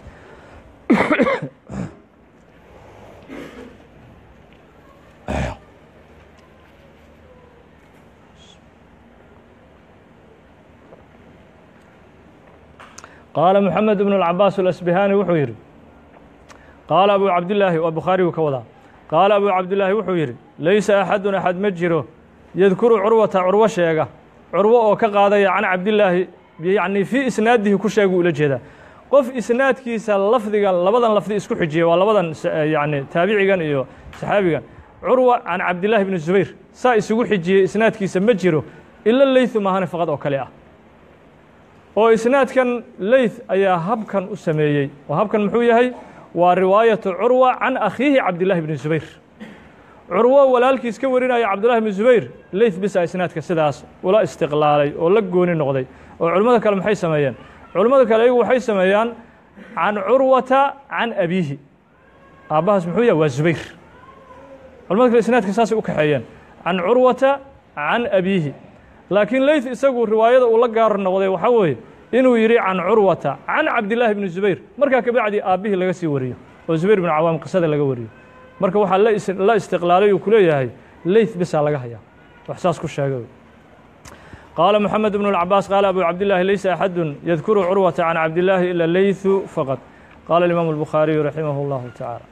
qaala moxamed bnu اlcabaas alasbihani wuxuu yidhi qaala abu cabdillaahi waa bukhaarigu ka wadaa qaala abu cabdillaahi wuxuu yidhi laysa axadun axad ma jiro yadkuru curwata curwo sheega curwo oo ka qaadaya can cabdillaahi yacni fii isnaadihi ku sheegu ula jeedaa qof isnaadkiisa lafdigan labadan lafdi isku xijiya waa labadan yani taabicigan iyo saxaabigan curwa can cabdillaahi bni zubayr saa isugu xijiyey isnaadkiisa ma jiro ila leytu maahane faqad oo kale ah oo isnaadkan leyth ayaa habkan u sameeyey oo habkan muxuu yahay waa riwaayatu curwa can akhiihi cabdillahi bni zubayr curwo walaalkiis ka warinaya cabdullahi bni zubayr leyth bisa isnaadka sidaas ula istiqlaalay oo la gooni noqday oo culimmada kale maxay sameeyeen culimmada kale ayagu waxay sameeyaan can curwata can abiihi aabbahaas muxuu yahay waa zubayr culimada kale isnaadka saasay u kaxeeyeen can curwata can abiihi laakiin leyth isagu riwaayada uu la gaar noqday waxaa weeye inuu yidhi can curwata can cabdillaahi bni zubayr markaa kabacdi aabbihii laga sii wariyo oo zubayr bnu cawaam qisada laga wariyo marka waxaa la istiqlaalay uu ku leeyahay leyth bisaa laga hayaa wax saas ku sheegay qaala moxamed bnu اlcabaas qaala abu cabdillaahi laysa axadun yadkuru curwata can cabdillaahi ila leythu faqad qaala imaamu اlbukhaariyu raximah اllahu tacaala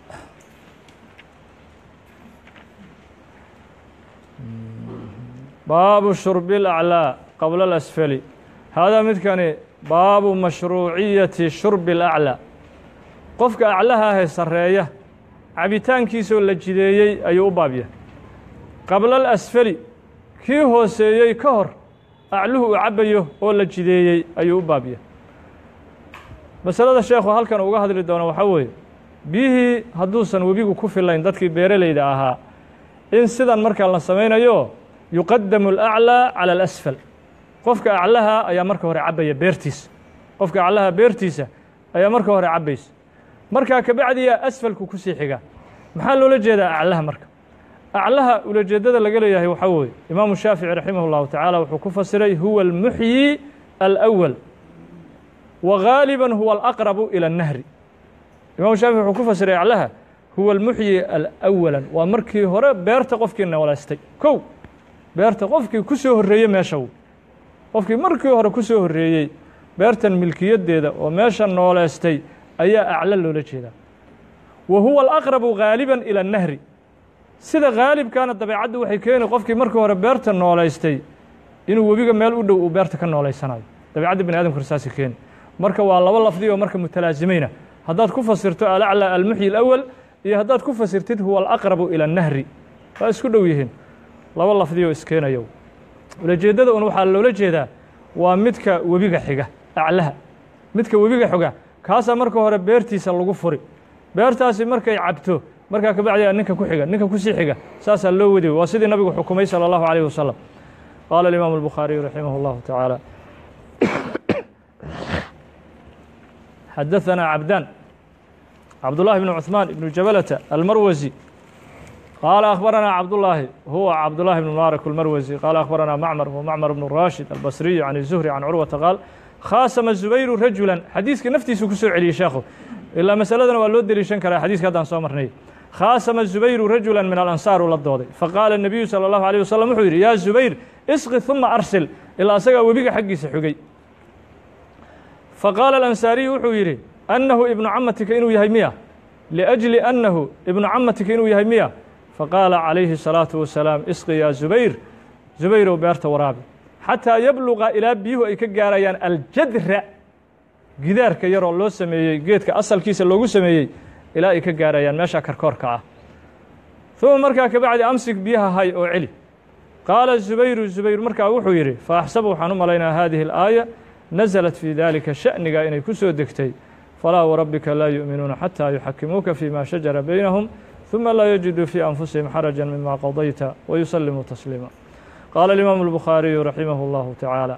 baabu shurbi اlأclىa qabla اlasfali haadaa midkani baabu mashruuciyati shurbi اlأclىa qofka aclaha ahee sarreeya cabitaankiisoo la jideeyey ayuu u baab yahay qabla alasfali kii hooseeyey ka hor acluhu uu cabbayo oo la jideeyey ayuu u baab yahay masalada sheekhu halkan uga hadli doono waxaa weeye biyihii hadduusan webigu ku filayn dadkii beeralayda ahaa in sidan markaa la samaynayo yuqadamu alaclىa calى alasfal qofka aclaha ayaa marka hore cabbaya beertiisa qofka aclaha beertiisa ayaa marka hore cabbaysa markaa kabacdiya asfalku ku sii xiga maxaa loola jeedaa aclaha marka aclaha ulajeedada laga leeyahay waxaa weeye imaamu shaafici raximah اllahu tacaala wuxuu ku fasiray huwa almuxyi alأwal wa gaaliba huwa alaqrabu ilى الnahri imamu shaafici wuxuu ku fasiray aclaha huwa almuxyi alawalan waa markii hore beerta qofkii noolaystay kow beerta qofkii ku soo horreeyey meesha w qofkii markii hore ku soo horreeyey beertan milkiyaddeeda oo meesha nooleystay ayaa aclo loola jeedaa wa huwa alaqrabu gaaliban ila annahri sida gaalibkaana dabeecaddu waxay keeni qofkii markii hore beerta nooleystay inuu webiga meel u dhow uu beerta ka nooleysanayo dabeicadda bani adamkuna saasi keeni marka waa laba lafdi oo marka mutalaazimayna haddaad ku fasirto alaclى almuxyi اlأwal iyo haddaad ku fasirtid huwa alaqrabu ilى الnahri waa isku dhow yihiin laba lafdi oo iskeenayo ulajeeddada un waxaa loola jeedaa waa midka webiga xiga aclaha midka webiga xiga kaasaa marka hore beertiisa lagu furi beertaasi markay cabto markaa kabacdiyaa ninka ku xiga ninka kusii xiga saasaa loo wadi waa sidii nabigu xukumay salى اllahu عalيه wasalam qaala الimaamu الbukhaariyu raximah اllahu taعaalى xadaثna cabdaan cabdullahi bn cuثmaan ibnu jabalata almarwasi qaala akhbaranaa cabdullaahi huwa cabdullahi bn mubaarak almarwasi qaala akhbaranaa macmar huwa macmar bnu rashid albasriyu can zuhri can curwata qaal khaasama zubayru rajulan xadiiska naftiisu ku soo celiyey sheekhu ilaa masaladana waa loo deliishan karaa xadiiska haddaan soo marnay khaasama zubayru rajulan min alansaar uu la dooday faqaala الnabiyu salى اllahu alيه wasalam wuxuu yidhi yaa zubayr isqi ثuma arsil ilaa asagaa webiga xaggiisa xugay faqaala alansaariyu wuxuu yidhi annahu ibnu camatika inuu yahay miya liأjli annahu ibnu camatika inuu yahay miya faqaala calayhi الsalaaةu wasalaam isqi yaa zubayr zubayrow beerta waraabi xataa yabluqa ilaa biyuhu ay ka gaarayaan aljadra gidaarka yaroo loo sameeyey geedka asalkiisa loogu sameeyey ilaa ay ka gaarayaan meesha karkoorka ah uma markaa kabacdi amsik biyaha hay oo celi qaala zubayru zubayr markaa wuxuu yidhi faaxsabu waxaan u malaynaa hadihi اlآaية naزlat fii dalika shaأniga inay ku soo degtay falaa warabbika laa yuؤminuuna xatىa yuxakimuuka fima shajara baynahum ثuma laa yajiduu fii anfusihim xaraja mima qadayta wayusalimuu tasliima qaala اlimaamu الbukhaariyu raximah اllahu taعaalى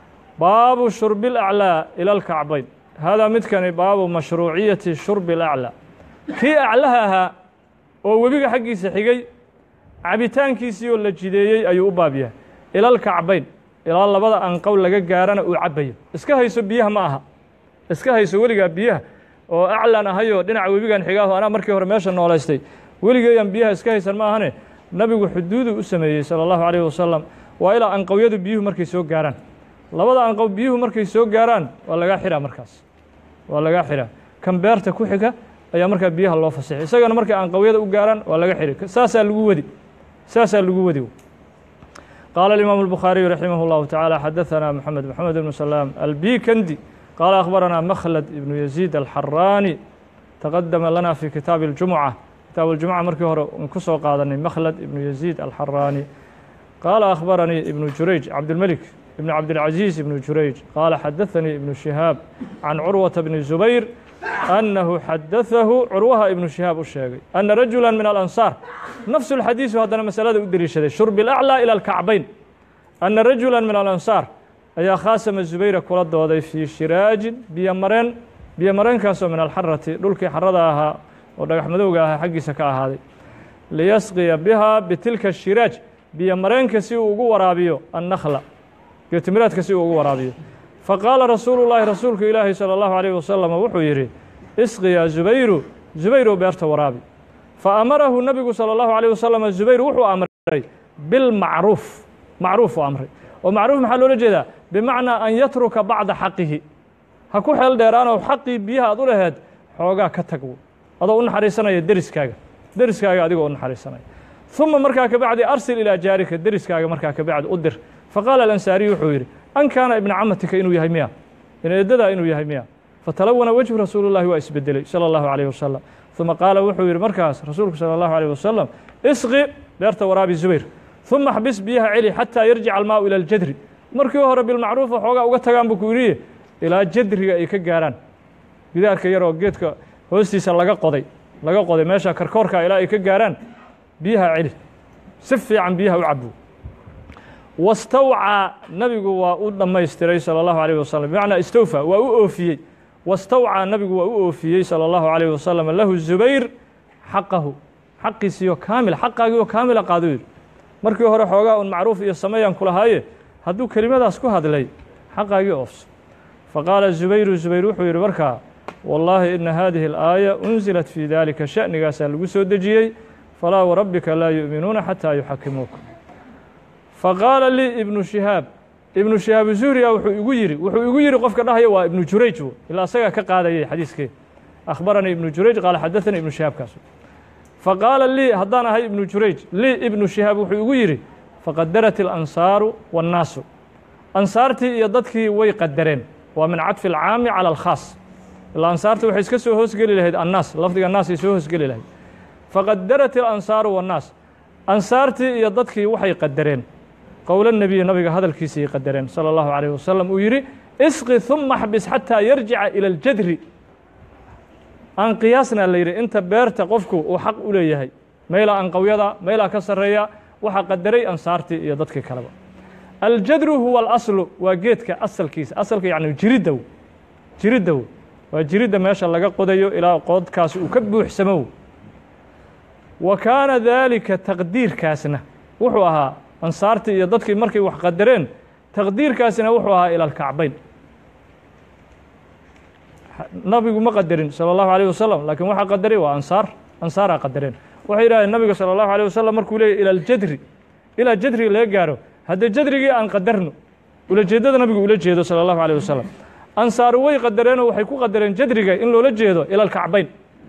baabu shurbi اlأclىa ilى اlkacbayn haadaa midkani baabu mashruuciyati shurbi اlأclىa kii aclaha ahaa oo webiga xaggiisa xigay cabitaankiisii oo la jideeyey ayuu u baab yahay ila اlkacbayn ilaa labada anqow laga gaarana uu cabbayo iska hayso biyaha ma aha iska hayso weligaa biyaha oo aclan ahayoo dhinaca webigan xigaaho anaa markii hore meesha noolaystay weligeeyaan biyaha iska haysan ma ahane nabigu xuduuduu u sameeyey salى اllahu عalيh wasalam waa ilaa anqowyadu biyuhu markay soo gaaraan labada anqow biyuhu markay soo gaaraan waa lagaa xiraa markaas waa lagaa xiraa kan beerta ku xiga ayaa markaa biyaha loo fasixay isagana markay anqowyada u gaaraan waa laga xiri saasaa lagu wadi saasaa lagu wadi قال الإمام البخاري رحمه الله تعالى حدثنا محمد محمد بن سلام البيكندي قال أخبرنا مخلد بن يزيد الحراني تقدم لنا في كتاب الجمعة كتاب الجمعة مركي هore kusoo qaadanay مخلد بن يزيد الحراني قال أخبرني ابن جريج عبد الملك بن عبد العزيز بن جريج قال حدثني ابن شهاب عن عروة بن الزبير أنه حدثه عروها ابن شهاب u sheegay أن رجuلا من الأنصار نفس الحديث haddana maسألada u deliishaday شhرب الأعلى إلى الكacbayn أن رجuلا من الأنصار ayaa khاasama زubayra kula dooday fيi shirاaجin biyo mareen biyo mareenkaasoo min alxarati dhulkii xarada ahaa oo dhagax madowga ahaa xaggiisa ka ahaaday liyasqiya biha bitilka الshirاaج biyo mareenka si uu ugu waraabiyo النkla geetimiraadka si uu ugu waraabiyo faqaala rasuulu llaahi rasuulku ilaahi salى اllahu عalيh wasalam wuxuu yidhi isqi yaa zubayru zubayrow beerta waraabi faamarahu nebigu salى اllahu عalيه wasalam zubayr wuxuu amray bilmacruuf macruuf u amray oo macruuf maxaa loola jeedaa bimacnaa an yatruka bacda xaqihi ha ku xeel dheeraanoo xaqii biyaha aad u laheed xoogaa ka tag adoo u naxariisanaya deriskaaga deriskaaga adigoo u naxariisanaya ثuma markaa kabacdi arsil ilaa jaarika deriskaaga markaa kabacdi u dir faqaala alansaariyu wuxuu yidhi an kaana ibna camatika inuu yahay miya ineedadaa inuu yahay miya fatalawana wejhu rasuulu llahi waa isbedelay salى اllahu عalيه wasalam ثuma qaala wuxuu yidhi markaas rasuulku salى اllahu عalيه wasalam isqi beerta waraabi zubayr ثuma xbis biyaha celi xataa yarjica almaau ilى اljadri markii hore bilmacruufa xoogaa uga tagaan buu ku yidhi ilaa jadriga ay ka gaaraan gidaarka yaroo geedka hoostiisa laga qoday laga qoday meesha karkoorka ilaa ay ka gaaraan biyaha celi si fiican biyaha u cabo wastawcaa nabigu waa u dhammaystiray salى اllahu عalيه wasalam bimacnaa istawfa waa u oofiyey wastawcaa nabigu waa u oofiyey salى اllahu عalيه wasalam lahu zubayr xaqahu xaqiisiiyo kaamil xaqaagiioo kaamila qaado yidhi markii hore xoogaa un macruuf iyo sameeyaan ku lahaaye hadduu kelimadaas ku hadlay xaqaagii oofso faqaala zubayru zubayr wuxuu yidhi markaa wallaahi ina hadihi alaaya unzilat fii dalika sha'nigaasaa lagu soo dejiyey falaa warabbika laa yu'minuuna xataa yuxakimuuka faqaala lii ibnu shihaab ibnu shihaab zuhriya wuxuu igu yidhi wuxuu igu yidhi qofka dhahaya waa ibnu jurayj wo ilaa asagaa ka qaadayay xadiiskee akhbaranii ibnu jurayj qaala xadaanii ibnu shihaabkaas faqaala lii haddaan ahay ibnu jurayj lii ibnu shihaab wuxuu igu yidhi faqadarat ilansaaru waannaasu ansaartii iyo dadkii way qadareen waa min cadfi alcaami cala alkhaas ilaa ansaarta waxay iska soo hoosgeli lahayd annaas lafdiga annaas ay soo hoosgeli lahayd faqadarat ilansaaru waannaas ansaartii iyo dadkii waxay qadareen qowla nebiyi nabiga hadalkiisii qadareen sala allahu calayh wasalam uu yidhi isqi huma xbis xataa yarjica ila aljadri aan qiyaasna la yidhi inta beerta qofku uu xaq u leeyahay meelaa anqawyada meelaa ka sarreeya waxaa qadaray ansaartii iyo dadkii kaleba aljadru huwa alaslu waa geedka asalkiisa asalka yacni jiriddow jiriddow waa jiridda meesha laga qodayo ilaa qoodkaas uu ka buuxsamow wa kaana daalika taqdiirkaasna wuxuu ahaa ansaartii iyo dadkii markay wax qadareen taqdiirkaasina wuxuu ahaa ila alkacbayn nabigu ma qadarin salى الlahu عalيه wasalam lakin waxaa qadaray waa ansaar ansaaraa qadareen waxay yidhahdeen nabiga salى الlahu عalيه wasalam markuu leeyay ilى اljadri ilaa jadriga laga gaaro haddee jadrigii aan qadarno ulajeeddada nabigu ula jeedo salى الlahu عalيه wasalam ansaaru way qadareenoo waxay ku qadareen jadriga in loola jeedo ilى اlkacbayn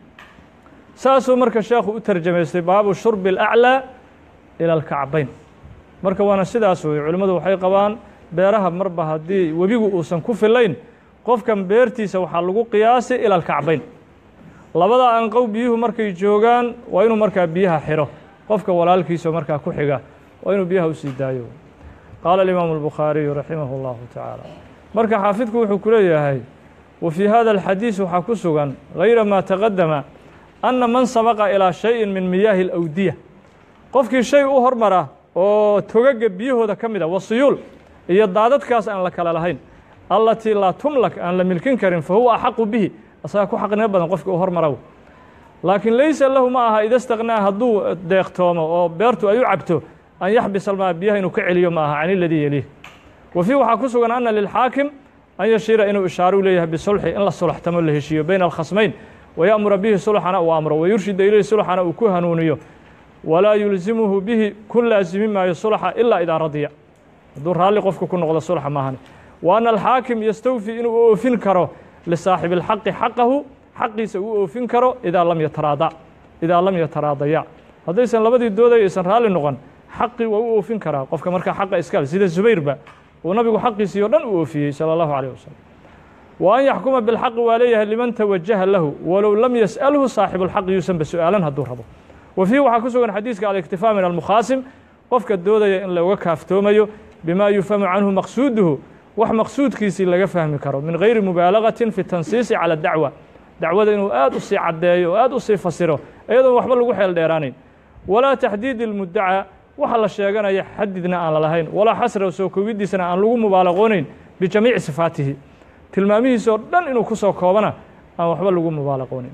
saasuu marka sheekhu u tarjamaystay baabu shurbi اlأclىa ilى اlkacbayn marka waana sidaas wey culimmadu waxay qabaan beeraha marba haddii webigu uusan ku filayn qofkan beertiisa waxaa lagu qiyaasi ila alkacbayn labada anqow biyuhu markay joogaan waa inuu markaa biyaha xiro qofka walaalkiisa markaa ku xiga waa inuu biyaha usii daayo qaala alimaamu albukhaariyu raximah اllahu tacaala marka xaafidku wuxuu ku leeyahay wa fii hada alxadiis waxaa ku sugan gayra maa taqadama anna man sabaqa ilaa shayin min miyaahi alawdiya qofkii shay u hormara oo togaga biyahooda ka mid a wasiyuul iyo daadadkaas aan la kala lahayn allatii laa tumlak aan la milkin karin fa huwa axaqu bihi asagaa ku xaqnimo badan qofkii u hormaraw laakiin laysa lahu ma aha ida istaqnaa hadduu deeqtoomo oo beertu ay u cabto an yaxbis almaa biyaha inuu ka celiyo ma aha can iladii yeliih wa fii waxaa ku sugan ana lilxaakim an yashiira inuu ishaaru leeyahay bisulxi in la sulaxtamo la heshiiyo bayna alkhasmayn waya'mura bihi sulxana uu amro wayurshida ilayhi sulxana uu ku hanuuniyo walaa yulzimuhu bihi ku laasimi maayo sulxa ilaa idaa radiya hadduu raalli qofku ku noqdo sulxa maahane wa ana alxaakim yastawfi inuu oofin karo lisaaxibi اlxaqi xaqahu xaqiisa uu oofin karo idaa lam yataraada idaa lam yataraadaya haddaysan labadii doodaya aysan raalli noqon xaqii waa u oofin karaa qofka markaa xaqa iskale sida zubayrba uu nabigu xaqiisii o dhan u oofiyey salى اllahu عalيه wasalam wa an yaxkuma bilxaqi waa leeyahay liman tawajaha lahu walow lam yas'alhu saaxibu اlxaqi yuusanba su-aalan hadduu rabo wa fiihi waxaa ku sugan xadiiska aliktifaa min almukhaasim qofka doodaya in looga kaaftoomayo bima yufhamu canhu maqsuuduhu wax maqsuudkiisii laga fahmi karo min gayri mubaalagatin fi tansiisi calى dacwa dacwada inuu aad u sii caddeeyo oo aad u sii fasiro iyadoon waxba lagu xeel dheeraanayn walaa taxdiidi اlmudaca waxa la sheeganaya xadidna aan la lahayn walaa xasra soo koogiddiisana aan lagu mubaalaqoonayn bijamiici sifaatihi tilmaamihiisa oo dhan inuu ku soo koobana aan waxba lagu mubaalaqoonayn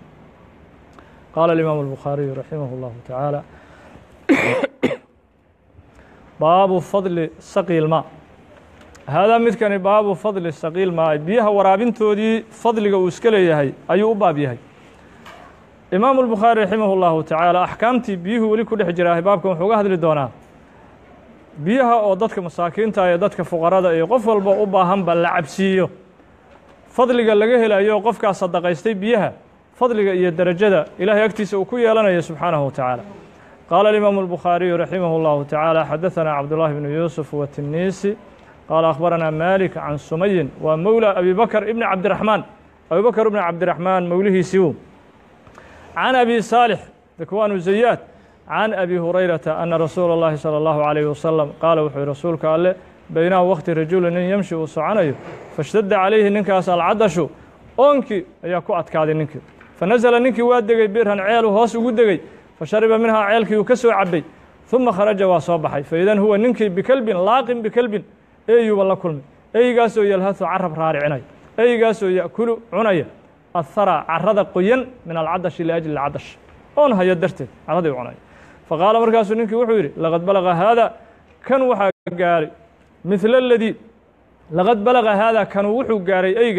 qaala alimaamu albukhaariyu raximah اllahu tacaala baabu fadli saqi ilmaa haadaa midkani baabu fadli saqiil maa biyaha waraabintoodii fadliga uu iska leeyahay ayuu u baab yahay imaamu albukhaari raximah اllahu tacaala axkaamtii biyuhu weli ku dhex jiraahay baabkan wuxuu uga hadli doonaa biyaha oo dadka masaakiinta iyo dadka fuqarada iyo qof walba u baahanba la cabsiiyo fadliga laga helayo qofkaas sadaqaystay biyaha fadliga iyo derajada ilaahay agtiisa uu ku yeelanayo subxaanahu wa tacaala qaala alimaamu albukhaariyu raximah اllahu tacaala xadaثana cabdullahi bnu yuusuf watiniisi qaala akhbaranaa malik can sumayin waa mowla abi bakr ibni cabdiraxmaan abi bakr ibni cabdiraxmaan mowlihiisiiu can abi saalix dakwanu zayaad can abi hurayrata ana rasuula اllahi salى اllahu عalayh wasalam qaala wuxuu yihi rasuulka alle baynaha waqti rajuli nin yamshi uu soconayo fashtadda calayhi ninkaas alcadashu oonkii ayaa ku adkaaday ninkii fanasala ninkii waa degey birhan ceelu hoos ugu degey fashariba minhaa ceelkii uu ka soo cabay ثuma kharaja waa soo baxay faidan huwa ninkii bikelbin laaqin bikelbin eeyuuba la kulmay eygaasoo yalhatu carab raaricinaya eygaasoo ya'kulu cunaya athara carada qoyan min alcadashi liajli cadash oon hayo darteed caradii cunaya faqaala markaasuu ninkii wuxuu yidhi laqad balaga haada kan waxaa gaaray midla aladii laqad balaga haada kanu wuxuu gaaray eygani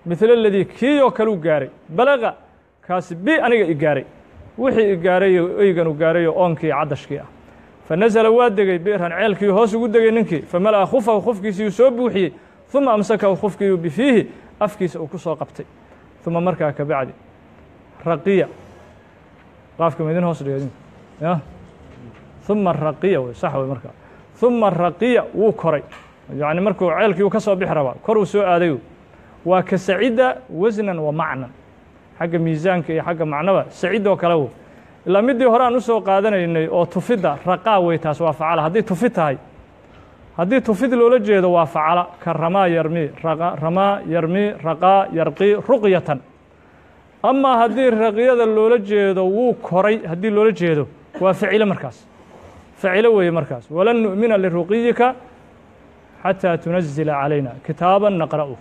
midla aladii kii oo kaleu gaaray balaqa kaasi bi aniga i gaaray wixii i gaarayo eygan u gaarayo oonkii caddashkii ah fa nasala waa degey bi'ran ceelkii hoos ugu degay ninkii famala'a khufahu khufkiisii uu soo buuxiyey uma amsakahu khufkiiu bifiihi afkiisa uu ku soo qabtay uma markaa ka bacdi raqiya qaafka maidin hoos dhiga idinku ya uma raqiya wey sax wey markaa uma raqiya wuu koray yacni markuu ceelkii uu ka soo bixi rabaa kor uu soo aadayo waa ka sacida wasnan wa macnan xagga miisaanka iyo xagga macnaba sacid oo kale wo ilaa middii hore aan usoo qaadanaynay oo tufidda raqaa wey taas waa facala haddii tufid tahay haddii tufid loola jeedo waa facala ka ramaa yarmi ramaa yarmi raqaa yarqi ruqyatan amaa haddii raqyada loola jeedo wuu koray haddii loola jeedo waa facilo markaas facilo weeye markaas walan nu'mina liruqiyika xataa tunazila calayna kitaaban naqra'u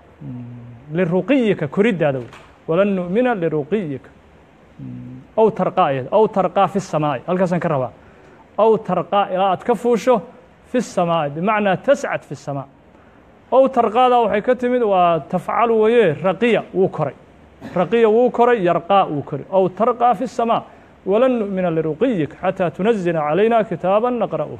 liruqiyika koriddaada wey walan nu'mina liruqiyika aw tarqaa iyada aw tarqaa fi الsamaa'i halkaasaan ka rabaa aw tarqaa ilaa aad ka fuusho fi الsamaa'i bimacnaa tascad fi الsamaa aw tarqaadaa waxay ka timid waa tafcalu weye raqiya wuu koray raqiya wuu koray yarqaa wuu koray aw tarqaa fi الsamaa walan nu'mina liruqiyika xataa tunazila calayna kitaaba naqra'u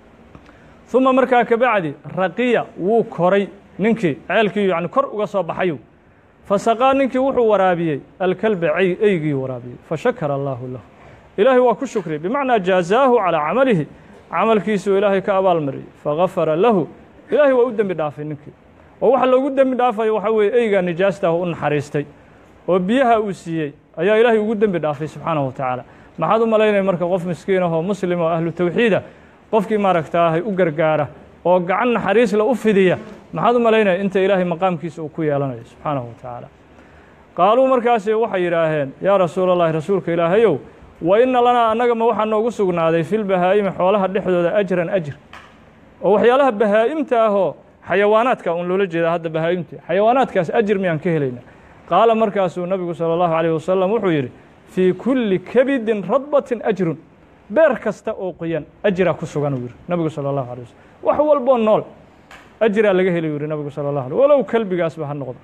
uma markaa ka bacdi raqiya wuu koray ninkii ceelkii yani kor uga soo baxayu fasaqaa ninkii wuxuu waraabiyey alkalba eygii waraabiyey fashakara allaahu lahu ilaahay waa ku shukriyey bimacnaa jaazaahu calaa camalihi camalkiisuu ilaahay ka abaalmariyey fagafara lahu ilaahay waa u dembi dhaafay ninkii oo waxa loogu dembi dhaafayo waxaa weeye eygaa nijaastah u naxariistay oo biyaha uu siiyey ayaa ilaahay ugu dembi dhaafay subxaanahu wa tacaala maxaad u malaynaya marka qof miskiin ahoo muslim oo ahlu tawxiida qofkii maaragtaahay u gargaara oo gacan naxariisla u fidiya maxaad u malaynaya inta ilaahay maqaamkiisa uu ku yeelanayo subxaanahu wa tacaala qaaluu markaasi waxay yidhaaheen yaa rasuula allahi rasuulka ilaahayow wa inna lanaa annaga ma waxaa noogu sugnaaday filbahaa'imi xoolaha dhexdooda ajran ajr oo waxyaalaha bahaa'imta ahoo xayawaanaadka un loola jeedaa hadda bahaa'imta xayawaanaadkaas ajir miyaan ka helaynaa qaala markaasuu nabigu sala allahu calayh wasalam wuxuu yidhi fii kulli kabidin radbatin ajrun beer kasta oo qoyan ajraa ku sugan uu yidhi nabigu sala allahu alay wasalam wax walboo nool ajraa laga helay u yidhi nabigu sala allah alay walow kelbigaasba ha noqdo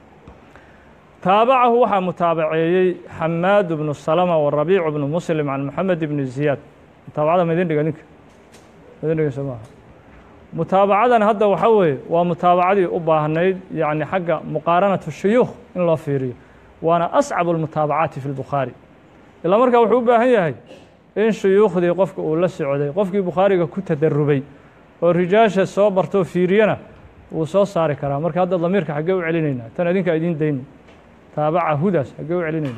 taabacahu waxaa mutaabaceeyey xamaad bnu salama warabiicu bnu muslim can moxamed ibni ziyaad mutaabacada ma idin dhiga ninka idin dhigayso maaha mutaabacadan hadda waxaa weeye waa mutaabacadii u baahnayd yacni xagga muqaaranatu shuyuukh in loo fiiriyo waana ascabu almutaabacaati fi lbukhaari ilaa markaa wuxuu u baahan yahay in shuyuukhdii qofka uu la socday qofkii bukhaariga ku tadarubay oo rijaasha soo bartoo fiiriyana wuu soo saari karaa marka hadda damiirka xaggee u celinaynaa tan idinkaa idiin dayno taabaca hudaas xaggee u celinayna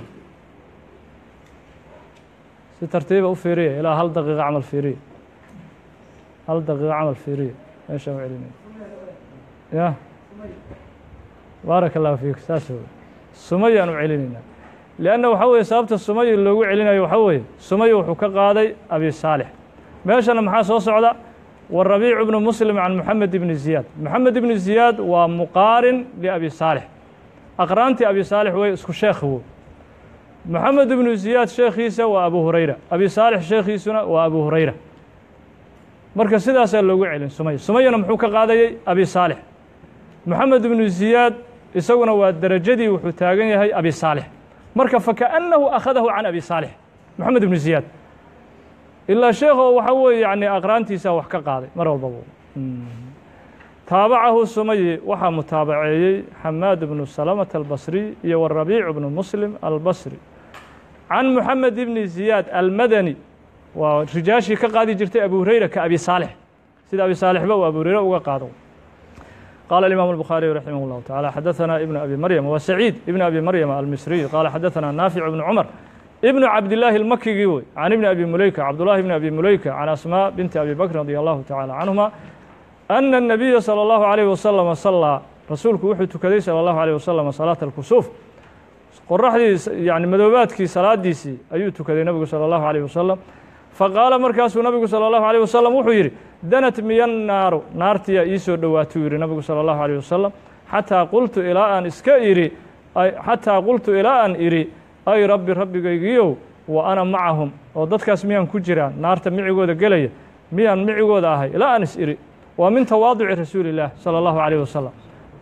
si tartiiba u fiiriya ilaa hal daqiiqa camal fiiriya hal daqiiqa camal fiiriya meeshaan u celinayna ya baaraka allahu fiik saas wey sumayaan u celinaynaa lianna waxaa weeye sababta sumaya loogu celinayo waxaa weeye sumaya wuxuu ka qaaday abi saalix meeshana maxaa soo socda warabiicu bnu muslim can moxamed ibni ziyaad moxamed ibni ziyaad waa muqaarin liabi saalix aqraantii abi saalix wey isku sheekhi wo moxamed ibnu ziyaad sheekhiisa waa abu hurayra abi saalix sheekhiisuna waa abu hurayra marka sidaasaa loogu celin sumaya sumayana muxuu ka qaadayey abi saalix moxamed ibnu ziyaad isaguna waa derajadii wuxuu taagan yahay abi saalix marka fakaأnnahu akhadahu can abi saalix moxamed ibnu ziyaad ilaa sheekho waxaa weeye yani aqraantiisaa wax ka qaaday mar walbaba taabacahu sumayi waxaa mutaabaceeyey xamaad bnu salamata albasri iyo warabiicu bnu muslim albasri can moxamed ibni ziyaad almadani waa rijaashii ka qaadi jirtay abu hurayra ka abi saalix sida abi saalixba uu abu hurayre uga qaado qaala imam الbukhaariyu raximah اllahu taعala xadaثana ibn abi maryam wa saciid ibn abi maryam almisriy qaala xadaثana naafic bnu cumar ibnu cabdillaahi اlmakigii wey can ibni abi muleyka cabdullahi ibni abi muleyka can asmaa binti abi bakr radi allahu tacala canhuma ana الnabiya salى اllahu عalayh wasalama salaa rasuulku wuxuu tukaday salى اllahu عalيه wasalam salaata اlkusuuf qoraxdii yani madoobaadkii salaadiisii ayuu tukaday nabigu salى اllahu عalيه wasalam faqaala markaasuu nabigu salى اllahu عalيه wasalam wuxuu yidhi danat miya naaru naartiyaa ii soo dhowaatuu yidhi nabigu salى اllahu عalيه wasalam xataa qultu ilaa aan iska idhi xataa qultu ilaa aan idhi ay rabbi rabbigaygiiow wa ana macahum oo dadkaas miyaan ku jiraa naarta micigooda gelaya miyaan micigooda ahay ilaa aan is idhi waa min tawaaduci rasuuli اllaah salى اllahu عalيه wasalam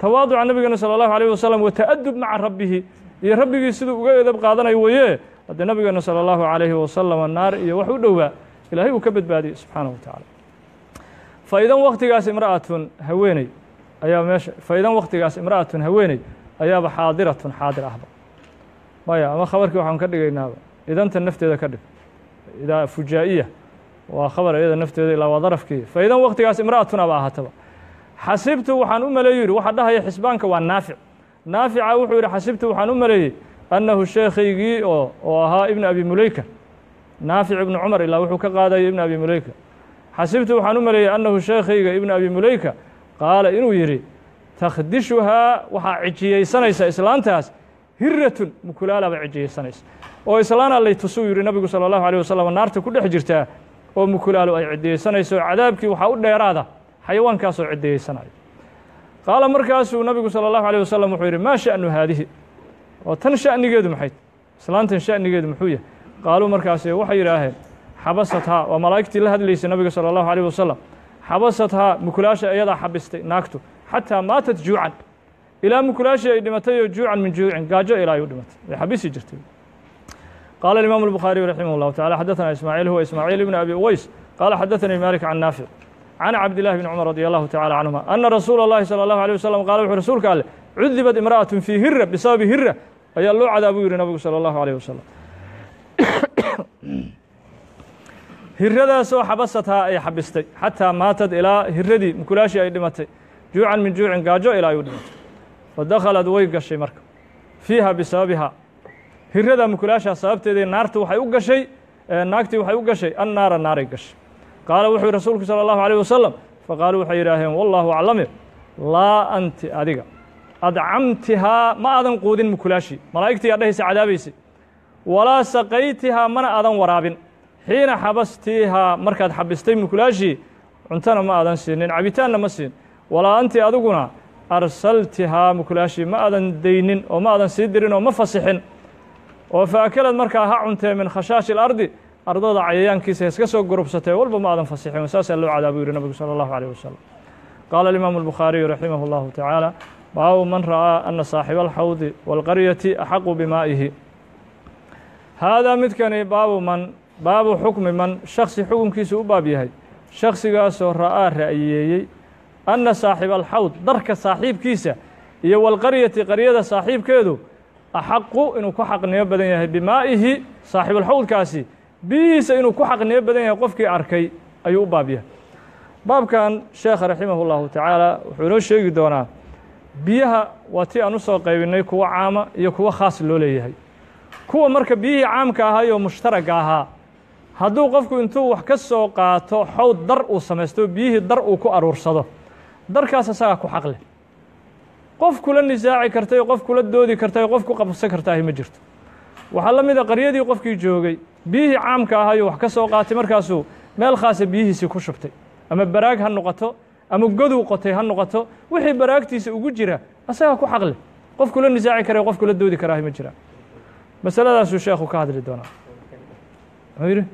tawaaduca nabigeena salى اllahu alيh wasalam wa ta'adub maca rabbihi iyo rabbigii siduu uga edab qaadanayo weeye haddee nabigeena salى اllahu alayhi wasalam naar iyo wax u dhowaa ilaahay uu ka badbaadiyey subxaanaه wa tacaala faidan waktigaas imra'atun haweeney ayaa meesha faidan waktigaas imra'atun haweeney ayaaba xaadiratun xaadir ahba maya ama khabarkii waxaan ka dhigaynaaba idanta nafteeda ka dhig idaa fujaa'iya waa khabar iyada nafteeda ilaa waa darafkii faidan waktigaas imra'atun aba ahaataba xasibtu waxaan u maleeyu yidhi waxa dhahaya xisbaanka waa naafic naafica wuxuu yidhi xasibtu waxaan u maleeyey annahu sheekhaygii oo oo ahaa ibnu abi muleyka naafic ibnu cumar ilaa wuxuu ka qaadaya ibnu abi muleyka xasibtu waxaan u maleeyey annahu sheekhayga ibnu abi muleyka qaala inuu yidhi takhdishuhaa waxaa cijiyeysanaysa islaantaas hiratun mukulaalaaba cijiyeysanaysa oo islaana lay tusuu yidhi nabigu salى اllahu alيه wasalam naarta ku dhex jirtaa oo mukulaalo ay cidiyeysanayso cadaabkii waxaa u dheeraada xayawaankaasoo cidiyeysanaya qaala markaasuu nabigu salى اllahu alيه wasalam wuxuu yidhi maa sha'nu haadihi oo tan sha'nigeedu maxay islaantan sha'nigeedu muxuu yahay qaaluu markaasi waxay yidhaaheen xabasathaa waa malaa'igtii la hadlaysay nabiga salى اllahu alيه wasalam xabasathaa mukulaasha ayadaa xabistay naagtu xataa maatat juucan ilaa mukulaashii ay dhimatay oo juucan min juucin gaajo ilaa ay u dhimatay way xabisi jirtay قال الإمام البخاري رحمه الله تعالى حدثنا إسماعيل هو إسماعيل بن أبي أويس قال حدثني مالك عن نافع عن عبد الله بن عمر رضي الله تعالى عنهما أن رسول الله صلى الله عليه وسلم قال وحو رسولك قال عذبت امرأة في هرة بسبب هرة أي الله عذاب يري نبي صلى الله عليه وسلم hiradaasoo xabasathaa ay xabistay xataa maatad ilaa hiradii mukulaashii ay dhimatay juucan min juucin gaajo ilaa ay u dhimatay fadakhalad way gashay marka fiiha bisababiha hirada mukulaashaa sababteedii naartu waxay u gashay naagtii waxay u gashay annaara naaray gashay qaala wuxuu yihi rasuulku salى اllahu alيه wasalam faqaaluu waxay yidhaaheen wallahu aclame laa anti adiga adcamtihaa ma aadan quudin mukulaashii malaa'igtii yaa dhahaysa cadaabaysay walaa saqaytihaa mana aadan waraabin xiina xabastiihaa markaad xabistay mukulaashii cuntona ma aadan siinin cabitaanna ma siin walaa anti adiguna arsaltihaa mukulaashii ma aadan daynin oo ma aadan sii dirin oo ma fasixin oo faakalad markaa ha cuntee min khashaashi اlardi ardada cayayaankiisa iska soo gurubsatee walba ma aadan fasixin saasaa loo cadaabu yihi nabigu salى اllahu alيه wasalam qaala alimaamu الbukhaariyu raximah اllahu tacaala baabu man ra'aa ana saaxiba alxawdi wاlqaryati axaqu bimaa'ihi haadaa midkani baabu man baabu xukmi man shaksi xukunkiisu u baab yahay shaksigaasoo ra'aa ra'yeeyey anna saaxiba alxawd darka saaxiibkiisa iyo walqaryati qaryada saaxiibkeedu axaqu inuu ku xaqnimo badan yahay bimaa'ihi saaxiibulxawdkaasi biyihiisa inuu ku xaqnimo badan yahay qofkii arkay ayuu u baab yahay baabkan sheekha raximah اllahu tacaala wuxuu inoo sheegi doonaa biyaha waa tii aan u soo qaybinay kuwa caama iyo kuwa khaas loo leeyahay kuwa marka biyihii caamka ahaa oo mushtaragga ahaa hadduu qofku intuu wax ka soo qaato xawd dar uu samaysto biyihii dar uu ku aruursado darkaas asagaa ku xaq leh qof kula nisaaci kartay qof kula doodi kartay qof ku qabsan kartaahi ma jirto waxaa la mid a qaryadii qofkii joogay biyihii caamka ahayuu wax ka soo qaatay markaasuu meel khaasa biyihiisii ku shubtay ama baraag ha noqoto ama godow qotay ha noqoto wixii baraagtiisa ugu jira asagaa ku xaq leh qof kula nisaaci karay qof kula doodi karaahi ma jiraan masaladaasuu sheekhu ka hadli doonaa muxuu yidhi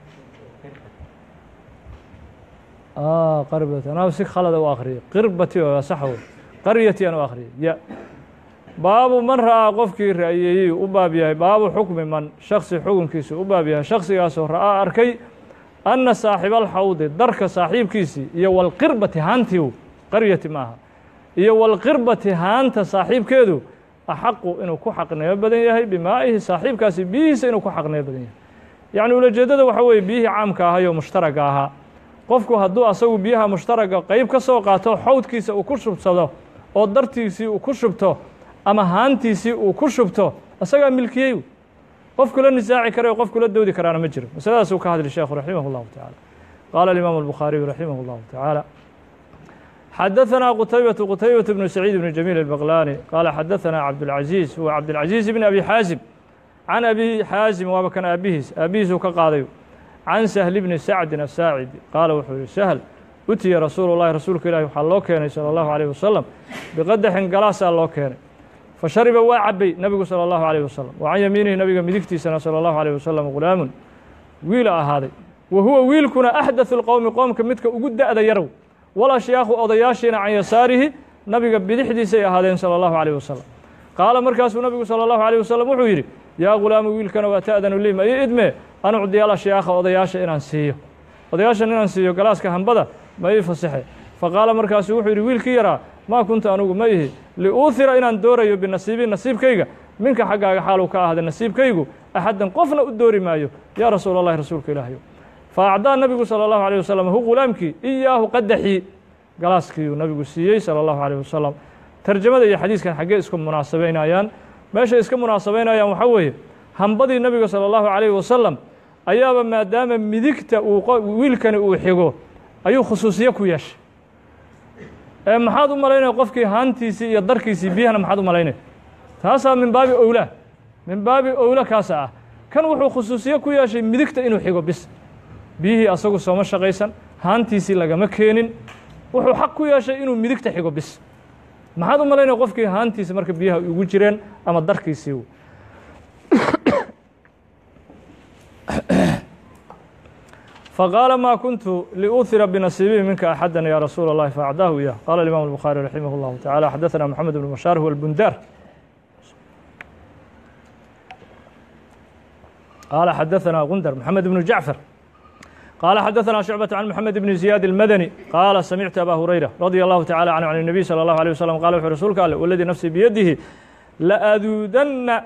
qarbati anaa si khalada u akhriyay qirbati oo sax wey qaryati aan u akhriyay ya baabu man ra'aa qofkii ra'yeeyey u baab yahay baabu xukmi man shaksi xukunkiisu u baab yahay shaksigaasoo ra'aa arkay anna saaxiba alxawdi darka saaxiibkiisii iyo walqirbati haantii qaryati maaha iyo walqirbati haanta saaxiibkeedu axaqu inuu ku xaqnimo badan yahay bimaa'ihi saaxiibkaasi biyihiisa inuu ku xaqnimo badan yahay yacni ulajeeddada waxa weeye biyihii caamka ahay oo mushtaragga ahaa qofku hadduu asagu biyaha mushtaragga qeyb ka soo qaato xawdkiisa uu ku shubsado oo dartiisii uu ku shubto ama haantiisii uu ku shubto isagaa milkiyey qof kula nisaaci kara qof kula doodi karaana ma jiro masaladaasuu ka hadli sheekhu raximah اllahu taعala qaala alimaamu الbukhaariyu raximah اllahu taعaalى xadaثna qtaybaة qtaybaة bnu saciid bn jamiil الbaqlani qaala xadaثna cabdالcaزiiz huwa cabdالcaزiiz bn abi xaazim can abi xaazim waaba kan aabihiis aabihiisuu ka qaadayo can sahli bni sacdin asaacidi qaala wuxuu yihi sahl utiya rasuulu اllahi rasuulka ilahi waxaa loo keenay salى اllahu عalيه wasalam biqadaxin galaasaa loo keenay fashariba waa cabay nebigu salى اllahu عalيه wasalam wa can yamiinihi nabiga midigtiisana salى اllahu عalيه wasalam gulaamun wiila ahaaday wa huwa wiilkuna axdatثu اlqowmi qoomka midka ugu da'da yarow walashyaakhu odayaashiina can yasaarihi nabiga bidixdiisay ahaadeen salى اllahu عalيه wasalam qaala markaasuu nabigu salى اllahu عalيه wasalam wuxuu yidhi yaa ghulaamu wiilkana waa ta'danu lii ma ii idme an ucdiyaal ashyaakha odayaasha inaan siiyo odayaashan inaan siiyo galaaska hambada ma ii fasaxe faqaala markaasuu wuxuu yidhi wiilkii yaraa maa kunta anugu ma ihi liuuhira inaan doorayo binasiibi nasiibkayga minka xaggaaga xaaluu ka ahda nasiibkaygu axaddan qofna u doori maayo yaa rasuul allahi rasuulka ilaahayo fa acdaa nabigu salى اllahu عalيه wasalam hu ghulaamkii iyaahu qadaxii galaaskiiuu nabigu siiyey salى اllahu عalيه wasalam tarjamada iyo xadiiskan xaggee isku munaasabaynayaan meeshay iska munaasabaynayaan waxaa weeye hambadii nabiga salى اllahu عalيه wasalam ayaaba maadaama midigta uu wiilkani uu xigo ayuu khusuusiye ku yeeshay ee maxaad u malaynaya qofkii haantiisii iyo darkiisii biyahana maxaad u malaynaya taasaa min baabi owla min baabi owla kaasa ah kan wuxuu khusuusiye ku yeeshay midigta inuu xigo bis biyihii asagu sooma shaqaysan haantiisii lagama keenin wuxuu xaq ku yeeshay inuu midigta xigo bis maxaad u malaynaya qofkii haantiisi marka biyaha ugu jireen ama darkiisii fqاaل ma kuntu liuhira bنasiibihi minka أxada ya rasuul الlahi faacdaahu iyah qala الimam الbخarي raximah الlahu taعalى xadaثna mحamed بن bashاar huwa الbundar qala xadaثna gundar mحamed بن jacfar qala xadaثna شhucbaة عan mحamed بn زiyaad الmadني qaala samictu abا hurayra radي الlahu taعalى canه عan النabiy slى الlahu عليه وsلم qala wuxu rasuulka ale waladii nafsii biyadihi laaduudanna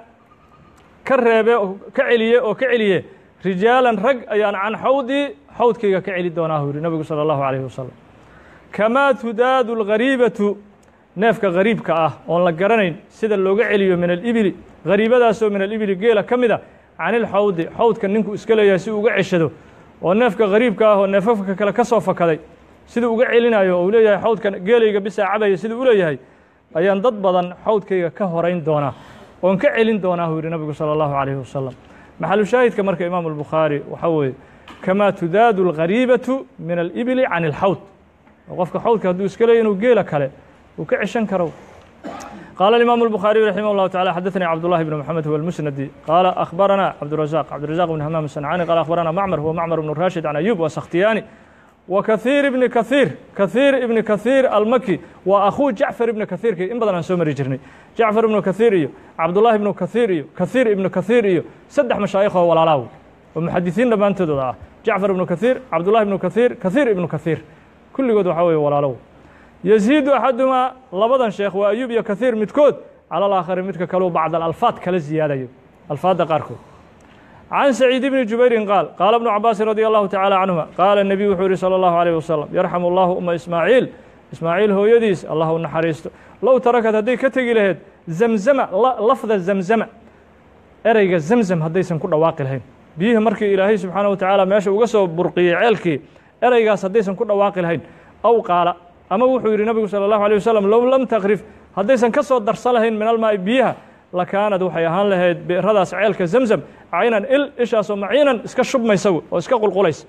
ka reebe ka celiye oo ka celiye rijaalan rag ayaan can xawdii xawdkayga ka celi doonaa yidhi nabigu salى اllahu عalيه wasalam kamaa tudaadu اlghariibatu neefka gariibka ah oon la garanayn sida looga celiyo min alibili gariibadaasoo min alibili geela ka mida can ilxawdi xawdka ninku iska leeyahay si uga ceshado oo neefka gariibka ah oo neefafka kale ka soo fakaday siduu uga celinayo oo uu leeyahay xawdka geelayga bisaa cabaya siduu u leeyahay ayaan dad badan xawdkayga ka horayn doonaa oon ka celin doonaa uu yidhi nabigu salى اllahu عalيه wasalam maxalu shaahidka marka imaamu الbukhaari waxaa weeye kamaa tudaadu اlghariibatu min alibili can اlxawd qofka xawdka hadduu iska leeya inuu geela kale uu ka ceshan karo qaala الimaamu الbukhaariyu raximah اllahu taعala xadaثnii cabdullahi bn mxamed huwa اlmusnadi qaala akhbarana cabdurazaq cabdirazaq bn hamaam sancani qala akhbarana macmar huwa macmar bn rashid can ayub wa sakhtiyaani wa kahiir ibni kahiir kahiir ibni kahiir almaki waa akhuu jacfar ibni kahiirki in badan aan soo mari jirnay jacfar ibnu kahiir iyo cabdullahi ibnu kahiir iyo kahiir ibnu kahiir iyo saddex mashaayikh oo walaalaaw oo muxadisiin dhammaantoodooda ah jacfar ibnu kahiir cabdullahi ibnu kahiir kahiir ibnu kahiir kulligood waxaa weeye walaalow yaziidu axadumaa labadan sheekh waa ayub iyo kahiir midkood cala alaakhari midka kaleu bacd alalfaad kala ziyaadayo alfaadda qaarkood can saciid bni jubayrin qaal qaala bnu cabaasin radi allahu taعalى canهuma qaala الnebiy wuxuu yihi salى اllahu عalيه wasalam yarxamu اllahu uma ismaaciil ismaaciil hooyadiis allah u naxariisto low tarakad hadday ka tegi lahayd zamzama lafda zamzama ereyga zamzam haddaysan ku dhawaaqi lahayn biyihii markii ilaahay subxaanaه wa tacaala meesha uga soo burqiyey ceelkii ereygaas haddaysan ku dhawaaqi lahayn aw qaala ama wuxuu yidhi nabigu salى اllahu عalيه wasalam low lam takrif haddaysan ka soo darsan lahayn min almaa'i biyaha lakaanad waxay ahaan lahayd bi'radaas ceelka zamzam caynan il ishaasoo maciinan iska shubmaysa oo iska qulqulaysa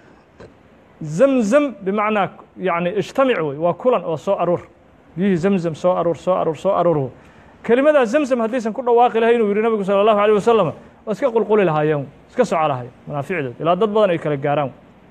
zamzam bimacnaa yani ijtamic wey waa kulan oo soo aruur biyihii zamzam soo aruur soo aruur soo aruur kelimadaa zamzam haddaysan ku dhawaaqi lahayn inuu yidhi nabigu salى اllahu alيه wasalam waa iska qulquli lahaayeen iska soco lahayen manaaficdood ilaa dad badan ay kala gaaraan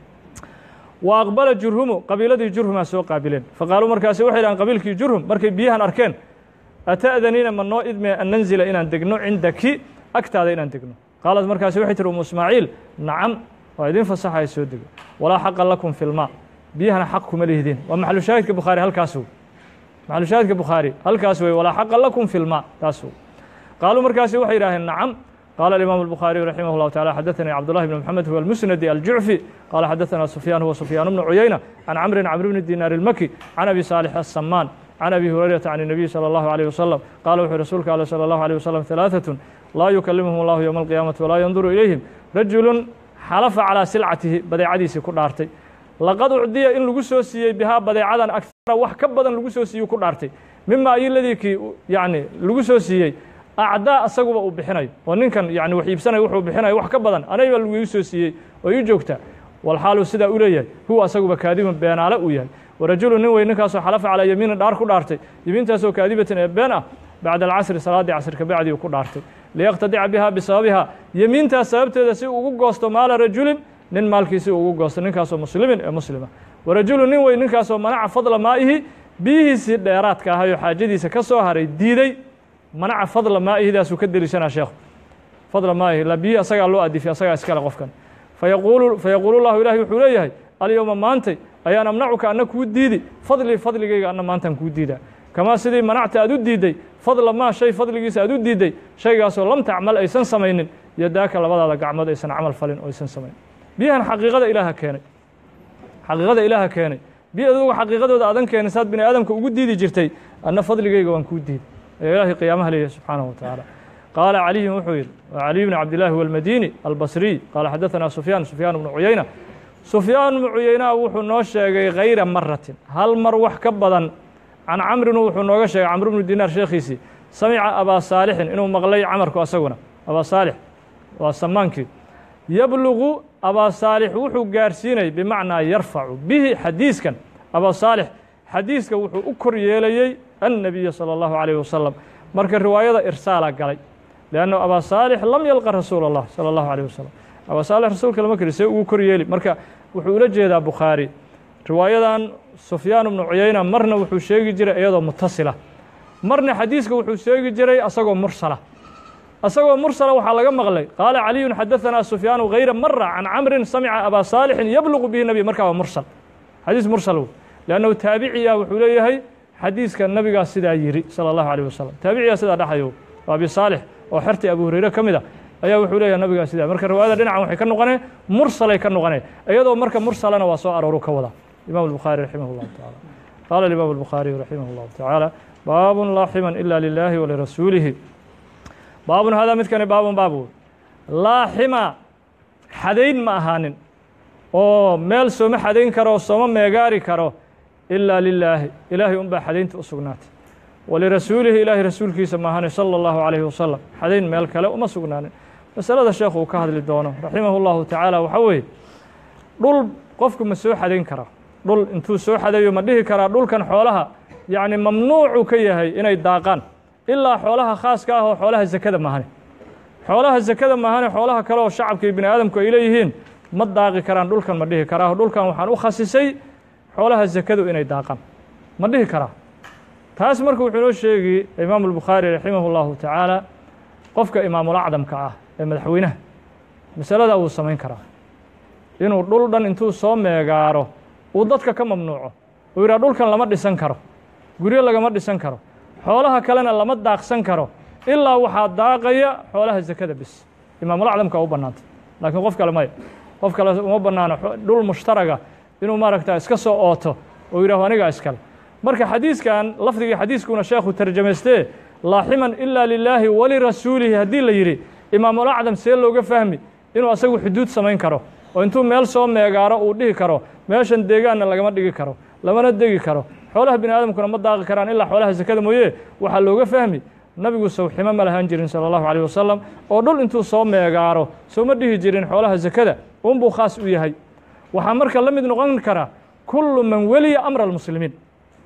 wa aqbala jurhumu qabiiladii jurhumaa soo qaabileen faqaaluu markaasi waxay dhahan qabiilkii jurhum markay biyahan arkeen ata'daniina ma noo idmee an nanzila inaan degno cindaki agtaada inaan degno qaalad markaasi waxay tihi umu ismaaciil nacam waa idin fasaxaya soo dego walaa xaqa lakum fi lmaa biyahana xaq kuma lihdin waa maxalu shaahidka bukhaari halkaas wey maxalu shaahidka bukhaari halkaas wey walaa xaqa lakum fi lmaa taas wey qaaluu markaasi waxay yidhaaheen nacam قال الإمام البخاري رحمه الله تعالى حدثني عبد الله بن محمد هو المسندي الجعفي قال حدثنا سفيان هو سفيان بن عيينة عن عمرو عمرو بن الدينار المكي عن أبي صالح السمان عن أبي هريرة عن النبي صلى الله عليه وسلم قال وحي رسولك عليه صلى الله عليه وسلم ثلاثة لا يكلمهم الله يوم القيامة ولا ينظر إليهم رجل حلف على سلعته بديعديسي كدارتي لقد أعدي إن لغو soo siiyey بها بديعadan أكثر wax ka badan lagu soo siiyey ku dhaartay mima ay ladii kii yani lagu soo siiyey acdaa asaguba uu bixinayo oo ninkan yani wax iibsanaya wuxuu bixinayo wax ka badan anayba lagu ii soo siiyey oo ii joogta walxaalu sidaa u leeyahay huwa asaguba kaadiban beenaale uu yahay warajulu nin wey ninkaasoo xalafa calaa yamiinin dhaar ku dhaartay yamiintaasoo kaadibatin ee been ah bacda alcasri salaaddii casr kabacdii uu ku dhaartay liyaqtadica biha bisababiha yemiintaas sababteeda si ugu goosto maala rajulin nin maalkiisi ugu goosto ninkaasoo muslimin ee muslima warajulu nin wey ninkaasoo manaca fadla maa'ihi biyihiisii dheeraadka ahay oo xaajadiisa ka soo haray diiday manaca fadla maa'ihidaasuu ka deliishanaa sheekhu fadla maa'ihi la biyihii asagaa loo adifay asagaa iskale qofkan fayaquulu fayaquulu llahu ilahi wuxuu leeyahay alyowma maantay ayaan amnacuka anna kuu diidi fadlii fadligayga anna maantaan kuu diidaa kamaa sidii manacta aad u diidday fadla maa shay fadligiisa aad u diidday shaygaasoo lam tacmal aysan samaynin yadaaka labadaada gacmood aysan camal falin oo aysan samaynin biyahan xaqiiqada ilaaha keenay xaqiiqada ilaaha keenay biyo adugu xaqiiqadooda aadan keenin saad bini aadamka ugu diidi jirtay anna fadligayga waan kuu diiday ayaa ilaahay qiyaamaha leeyahay subxaanahu wa tacaala qaala caliyun wuxuu yidhi waa caliy bni cabdillaahi walmadini albasriy qaala xadaثanaa sufyaan sufyaan bnu cuyayna sufyaan bnu cuyayna wuxuu noo sheegay hayra maratin hal mar wax ka badan can camrin wuxuu nooga sheegay camr bnu dinaar sheekhiisii samica abaa saalixin inuu maqlay camarku asaguna abaa saalix waa samaankii yablugu abaa saalix wuxuu gaarsiinay bimacnaa yarfacu bihi xadiiskan abaa saalix xadiiska wuxuu u kor yeelayey annabiya salى اllahu عalيh wasalam marka riwaayada irsaala galay leanno abaa saalix lam yalqa rasuula اllah salى اllahu عalيه wasalam abaa saalix rasuulka lama keri see ugu kor yeeli marka wuxuu ula jeedaa bukhaari riwaayadan sufyaan bnu cuyayna marna wuxuu sheegi jiray iyadoo mutasila marna xadiiska wuxuu sheegi jiray asagoo mursala asagoo mursala waxaa laga maqlay qaala caliyun xadaثanaa sufyaanu hayra mara can camrin samica abaa saalixin yablugu bihi nabiy markaa waa mursal xadiis mursal wey leannahu taabiciya wuxuu leeyahay xadiiska nabigaa sidaa yiri salى اllahu alيh wasalam taabiciyaa sidaa dhaxayo waa abi saalix oo xertii abu hurayre ka mid a ayaa wuxuu leeyahay nabigaa sidaa marka riwaayada dhinacan waxay ka noqoneen mursalay ka noqoneen iyadoo marka mursalana waa soo arooru ka wada imam الbukhaari raximah اllahu taعala qaala imam الbukhaariyu raximah اllahu taعaalى baabun laa ximan ila lilahi walirasuulihi baabun hadaa midkani baabun baab wey laa xima xadayn ma ahaanin oo meel sooma xadayn karo sooma meegaari karo ilaa lilaahi ilaahay unbaa xadaynta u sugnaatay walirasuulihi ilaahay rasuulkiisa maahane salى اllahu عalayhi wasalam xadayn meel kale uma sugnaanin masalada sheekhu uu ka hadli doono raximah اllahu tacaala waxaa weeye dhul qofku ma soo xadayn karaa dhul intuu soo xadayo ma dhihi karaa dhulkan xoolaha yacni mamnuucuu ka yahay inay daaqaan ilaa xoolaha khaaska ah oo xoolaha zakada maahane xoolaha zakada maahane xoolaha kale oo shacabka iyo bini aadamku ay leeyihiin ma daaqi karaan dhulkan ma dhihi karaa dhulkan waxaan u khasisay xoolaha zakadu inay daaqaan ma dhihi karaa taas marka wuxuu inoo sheegi imaamu albukhaari raximah اllahu tacaala qofka imaamulacdamka ah ee madaxweynaha masaladaa wuu samayn karaa inuu dhul dhan intuu soo meegaaro uu dadka ka mamnuuco uu yidhaha dhulkan lama dhisan karo guryo lagama dhisan karo xoolaha kalena lama daaqsan karo ilaa waxaa daaqaya xoolaha zakada bis imaamulacdamka u bannaantay laakiin qof kale maya qof kale uma bannaano dhul mushtaraga inuu maaragta iska soo ooto oo yidhaho anigaa iskale marka xadiiskan lafdigii xadiiskuna sheekhu tarjamaystee laaximan ilaa lilaahi walirasuulihi haddii la yidhi imaamulacdam see looga fahmi inuu asagu xuduud samayn karo oo intuu meel soo meegaaro uu dhihi karo meeshan deegaanna lagama dhigi karo lamana degi karo xoolaha bini aadamkuna ma daaqi karaan ilaa xoolaha sakada mooye waxaa looga fahmi nabigu sawximo ma lahaan jirin salى اllahu عalيه wasalam oo dhul intuu soo meegaaro sooma dhihi jirin xoolaha sakada unbuu khaas u yahay waxaa marka la mid noqon kara kullu man weliya amra اlmuslimiin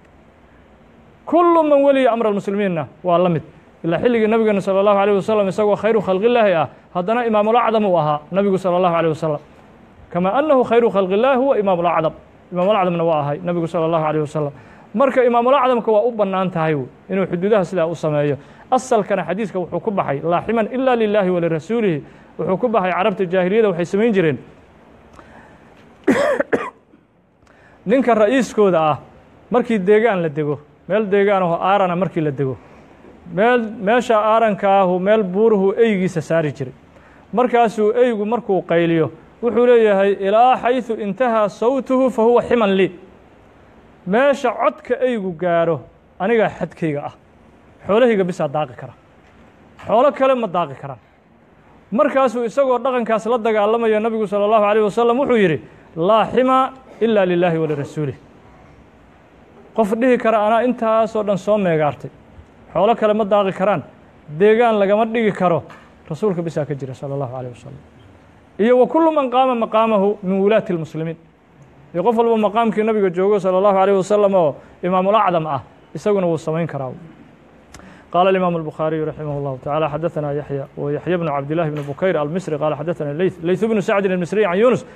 kullu man weliya amra اlmuslimiinna waa la mid ilaa xilligii nabigeena salى اllahu عalيه wasalam isagoo khayru khalqillaahi ah haddana imaamulacdam uu ahaa nabigu salى اllahu عalيه wasalam kama annahu khayru khalqi اllahi huwa imaamulacdam imaamulacdamna waa ahay nabigu salى اllahu عalيه wasalam marka imaamulacdamka waa u bannaan tahay inuu xuduudaha sidaa u sameeyo asalkana xadiiska wuxuu ku baxay laaximan ila lilaahi walirasuulihi wuxuu ku baxay carabta jaahiliyada waxay samayn jireen ninka ra'iiskooda ah markii deegaan la dego meel deegaan aho aarana markii la dego meel meesha aaranka ahu meel buuruhu eygiisa saari jiray markaasuu eygu markuu qayliyo wuxuu leeyahay ilaa xayثu intahaa sawtuhu fa huwa ximan lii meesha codka eygu gaaro anigaa xadkayga ah xoolahayga bisaa daaqi kara xoolo kale ma daaqi karaan markaasuu isagoo dhaqankaas la dagaalamaya nabigu salى اllahu عalيه wasalam wuxuu yidhi laa xima ila lilaahi walirasuulih qof dhihi kara anaa intaasoo dhan soo meegaartay xoolo kale ma daaqi karaan deegaan lagama dhigi karo rasuulka bisaa ka jira salى اllahu عalيه wasalam iyo wa kullu man qaama maqaamahu min wulaati اlmuslimiin iyo qof walba maqaamkii nabiga joogo salى اllahu عalيه wasalam oo imaamulacdam ah isaguna wuu samayn karaa قال الإمام البخاري رحمه الله تعالى حدثنا يحيى ويحيى بن عبد الله بن بكير المصري قال حدثنا الليث ليث بن سعد المصري عن يونس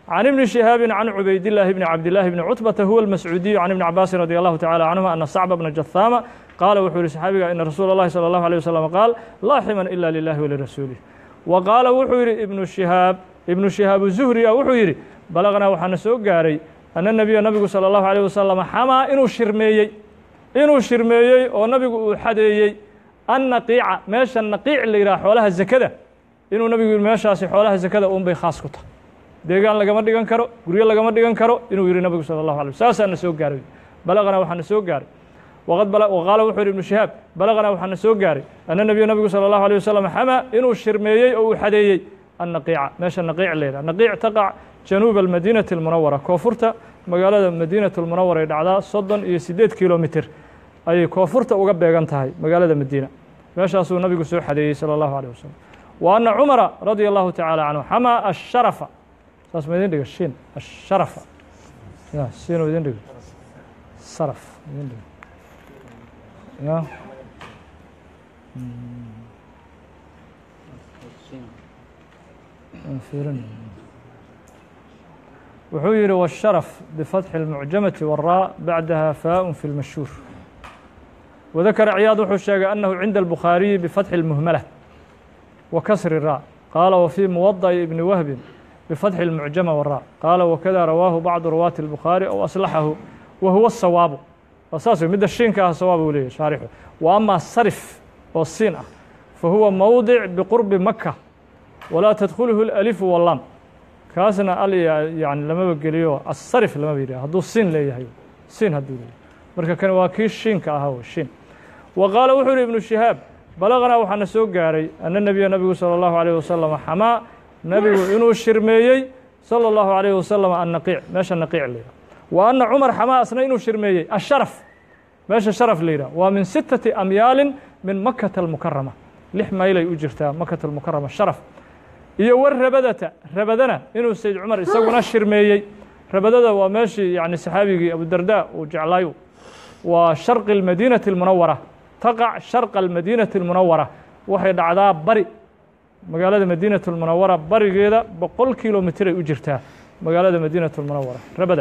can ibni shihaabin can cubaydillaahi bni cabdillaahi bni cutbata huwa almascuudiyu can ibni cabaasin radi allahu tacala canhuma ana sacba bna jathaama qaala wuxuu yihi saxaabiga ina rasuula اllahi salى allahu alيه wasalam qaal laa ximan ila lilahi walirasuulih wa qaala wuxuu yidhi ibnu shihaab ibnu shihaab zuhri a wuxuu yidhi balaqnaa waxaana soo gaaray ana nebiya nabigu salى allahu alيh wasalam xamaa inuu shirmeeyey inuu shirmeeyey oo nabigu uu xadeeyey annaqiica meesha naqiic la yidhaha xoolaha zakada inuu nabigu yidhi meeshaasi xoolaha zakada un bay khaas ku tahay deegaan lagama dhigan karo guryo lagama dhigan karo inuu yidhi nabigu salى allahu alay saasaana soo gaaray balaqnaa waxaana soo gaaray waqad qaala wuxuu yidhi ibnu shihaab balaqnaa waxaana soo gaaray ana nebiya nabigu salى allahu alيه wasalam xamaa inuu shirmeeyey oo uu xadeeyey annaqiica meesha naqiic la yidhaha naqiic taqac januuba almadiinati almunawara koonfurta magaalada madiinatu lmunawara ay dhacdaa soddon iyo siddeed kilomitr ayay koonfurta uga beegan tahay magaalada madiina meeshaasuu nabigu soo xadeeyey salى allahu alيه wasalam wa ana cumara radia allahu tacaala canhu xamaa asharafa saas ma idin dhiga shin asharafa ya siinuu idin dhigo saraf idin dhigo ya fiirin wuxuu yihi والsharف بfatxi الmucjamaةi والraa bacdaha faaء fi اlmashhuur وذakra ciyaad wuxuu sheegay أnahu cinda الbukhaariyi bfatxi الmuhmala wa kasri الraa qaala wfي muwaضaءi ibni wahbi bfatxi الmucjama والraa qaala wakada rawaahu bacdu ruwaati الbukhaari aw aslaxahu wa huwa الsawaabu saas midda shiinka ah sawaab uu leeyahy shaarixu wa ama sarif oo siin ah fahuwa mowdic biqurbi maka walaa tadkhuluhu اlأlifu wاlam kaasna al yani lamaba geliyo asarif lamaba yidhah hadduu siin leeyahay siin hadduu leeyahay marka kan waa kii shiinka ahaa w shiin wa qaala wuxuu yihi ibnu shihaab balaqnaa waxaana soo gaaray ana nebiya nabigu salى اllahu عalيه wasalam xamaa nebigu inuu shirmeeyey salى اllahu عalيه wasalam annaqiic meesha naqiic la yidhah wa ana cumar xamaa asna inuu shirmeeyey asharaf meesha sharaf la yidhah waa min sittati amyaalin min makata almukarama lix maylay u jirtaa makata almukarama sharaf iyo war rabadata rabadana inuu sayd cumar isaguna shirmeeyey rabadada waa meeshii yani saxaabigii abudarda uu jeclaayo waa sharqi اlmadiinati اlmunawara taqac sharqa almadiinati اlmunawara waxay dhacdaa bari magaalada madiinatu اlmunawara barigeeda boqol kilomitr ay u jirtaa magaalada madiinatu اlmunawara rabada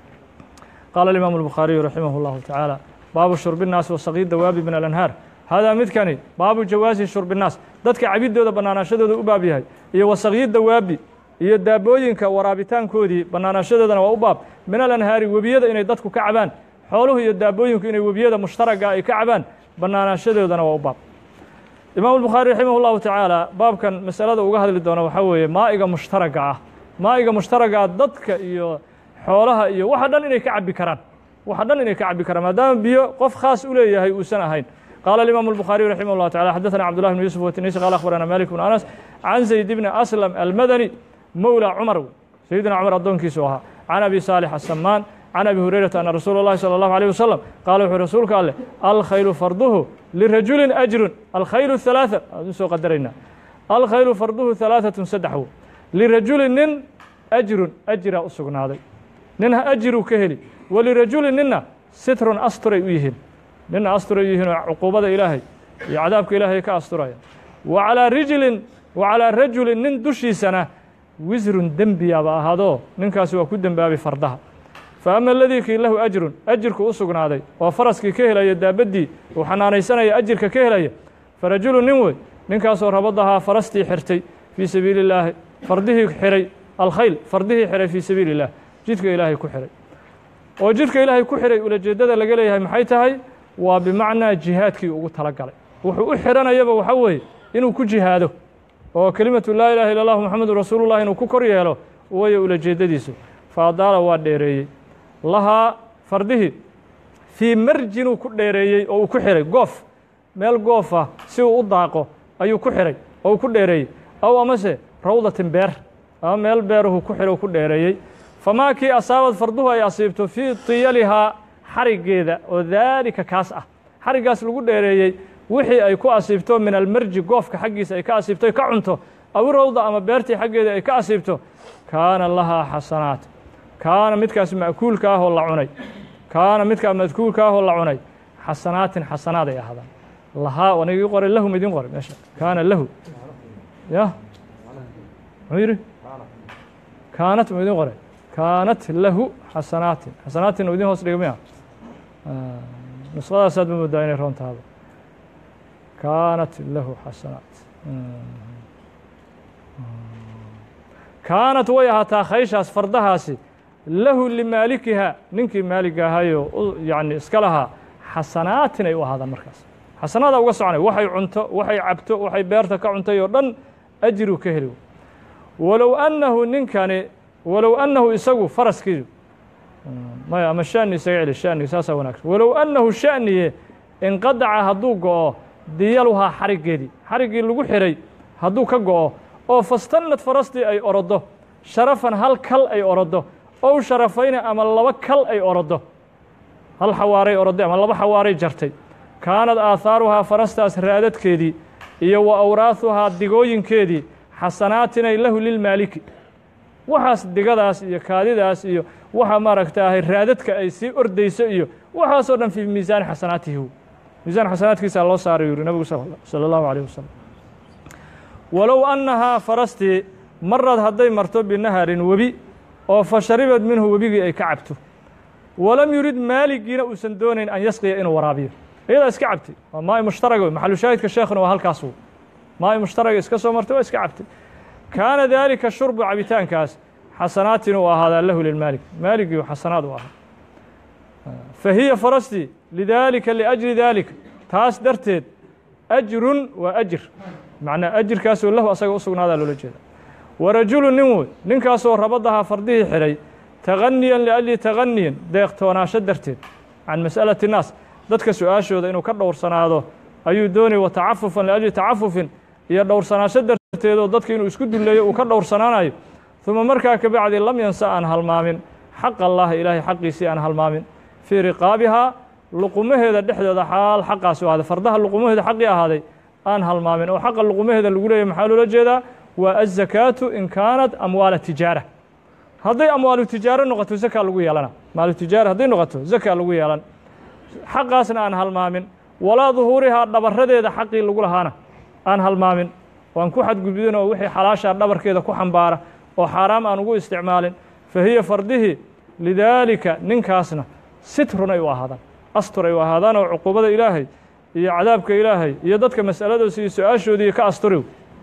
qaala alimaamu الbukhaariyu raximah اllahu tacaala baabu shurbi الnaas wasaqii dawaabi min alanhaar haadaa midkani baabu jawaasi shurbi الnaas dadka cabidooda bannaanaashadooda u baab yahay iyo wasaqyi dawaabi iyo daabooyinka waraabitaankoodii bannaanaashadoodana waa u baab min alanhaari webiyada inay dadku ka cabaan xooluhu iyo daabooyinku inay webiyada mushtaraga ay ka cabaan bannaanaashadoodana waa u baab imaamu الbukhaari raximah اllahu tacaala baabkan masalada uga hadli doona waxaa weeye maa'iga mushtaraga ah maa'iga mushtaraga ah dadka iyo xoolaha iyo waxa dhan inay ka cabi karaan waxa dhan inay ka cabi karaan maadaama biyo qof khaas u leeyahay uusan ahayn قال الإمام البخاري رحمه الله تعالى حدثنا عبد الله بن يوسف والتنيسي قال أخبرنا مالك بن أنس عن زيد بن أسلم المدني مولى عمر سيدنا عمر الدون كيسوها عن أبي صالح السمان عن أبي هريرة أن رسول الله صلى الله عليه وسلم قال وحي رسولك قال الخيل فرضه لرجل أجر الخيل الثلاثة سو قدرنا الخيل فرضه ثلاثة سدحه لرجل نن أجر أجر أسقنا هذا ننها أجر كهلي ولرجل نن ستر أسطر يهن nina asturay yihiin oo cuquubada ilaahay iyo cadaabka ilaahay ka asturaya wa calaa rijlin wa calaa rajulin nin dushiisana wisrun dembiyaaba ahaadoo ninkaasi waa ku dembaabay fardaha fa ama aladii kii lahu ajrun ajirku u sugnaaday oo faraskii ka helaya daabaddii uu xanaanaysanaya ajirka ka helaya fa rajulu nin wey ninkaasoo rabadahaa farastii xirtay fii sabiili illaahi fardihii xiray alkhayl fardihii xiray fii sabiili illah jidka ilaahay ku xiray oo jidka ilaahay ku xiray ulajeeddada laga leeyahay maxay tahay waa bimacnaa jihaadkii ugu tala galay wuxuu u xiranayaba waxa weeye inuu ku jihaado oo kelimatu laa ilaha illa allahu moxamedun rasuulullah inuu ku kor yeelo wayo ulajeeddadiisu fa adaala waa dheereeyey lahaa fardihii fii marjinuu ku dheereeyey oo uu ku xiray goof meel goof ah si uu u daaqo ayuu ku xiray oo uu ku dheereeyey aw amase rawdatin beer ama meel beeruhu ku xiro ku dheereeyey famaa kii asaabad farduhu ay asiibto fii tiyalihaa xariggeeda oo daalika kaas ah xariggaas lagu dheereeyey wixii ay ku asiibto min almarji goofka xaggiisa ay ka asiibto ka cunto awi rawda ama beertii xaggeeda ay ka asiibto kaana lahaa xasanaat kaana midkaas ma'kuulka ahoo la cunay kaana midkaa madkuulka ahoo la cunay xasanaatin xasanaad ay ahaadaan lahaa aniga ii qoray lahum idin qoray meesha kaana lahu ya muxuu yidhi kaanat ma idin qoray kaanat lahu xasanaatin xasanaatin idin hoos dhiga miya nusqadaasaad ma moodaa inay roon tahaba kaanat lahu xasanaat kaanat way ahaataa khayshaas fardahaasi lahu limaalikiha ninkii maaliga ahayoo yani iska lahaa xasanaatin ay u ahaadaan markaas xasanaada uga soconay waxay cunto waxay cabto waxay beerta ka cuntay oo dhan ajiruu ka heli walow annahu ninkani walow annahu isagu faraskiidu maya ama shani isaga celi shaniga saasaa wanaagsan walow annahu shaniye inqadaca hadduu go'o diyaluhaa xariggeedii xariggii lagu xiray hadduu ka go'o oo fastannad farastii ay orodo sharafan hal kal ay orodo ow sharafayna ama laba kal ay orodo hal xawaaray oroday ama laba xawaaray jartay kaanad aahaaruhaa farastaas raadadkeedii iyo wa awraahuhaa digooyinkeedii xasanaatinay lahu lilmaaliki waxaas digadaas iyo kaadidaas iyo waxa maaragta ahay raadadka ay sii ordayso iyo waxaasoo dhan fii miisaani xasanaatihi miisaan xasanaadkiisaa loo saaray yuri nabigu sala allahu alayh wasalam walow annahaa farastii marad hadday marto binaharin webi oo fa sharibad minhu webigii ay ka cabto walam yurid maaligiina uusan doonayn an yasqiya inuu waraabiyo iyadaa iska cabtay waa maai mushtaraga maxalu shaahidka sheekhuna waa halkaas w maai mushtaraga iska soo martay waa iska cabtay kaana daalika shurbu cabitaankaas xasanaatin uu ahaadaa lahu lilmaalik maaligii xasanaad u ahaa fa hiya farastii lidaalika liajli daalika taas darteed ajrun waa ajir macnaa ajirkaasoo lahu asaga u sugnaadaa loola jeeda wa rajulu nin wey ninkaasoo rabadahaa fardihii xidhay taganiyan liajli taganiyan deeqtoonaasho darteed can mas'alati naas dadka su-aashooda inuu ka dhowrsanaado ayuu doonaya wa tacafufan liajli tacafufin iyo dhowrsanaasho darteedoo dadka inuu isku dulleeyo uu ka dhowrsanaanayo uma markaa ka bacdi lam yansa aan halmaamin xaq allahi ilaahay xaqiisii aan halmaamin fii riqaabihaa luqumaheeda dhexdooda xaal xaqaasi u ahaaday fardaha luqumaheeda xaqii ahaaday aan halmaamin oo xaqa luqumaheeda lagu leeyahy maxaa loola jeedaa waa azakaatu in kaanat amwaala tijaara hadday amwaalu tijaaro noqoto zakaa lagu yeelana maalu tijaara hadday noqoto zakaa lagu yeelan xaqaasna aan halmaamin walaa duhuurihaa dhabaradeeda xaqii lagu lahaana aan halmaamin waan ku xadgudbin oo wixii xalaashaa dhabarkeeda ku xambaara oo xaaraam aan ugu isticmaalin fa hiya fardihii lidaalika ninkaasna sitrun ay u ahaadaan astur ay u ahaadaan oo cuquubada ilaahay iyo cadaabka ilaahay iyo dadka mas'aladoos iyo su-aashoodii ka asturi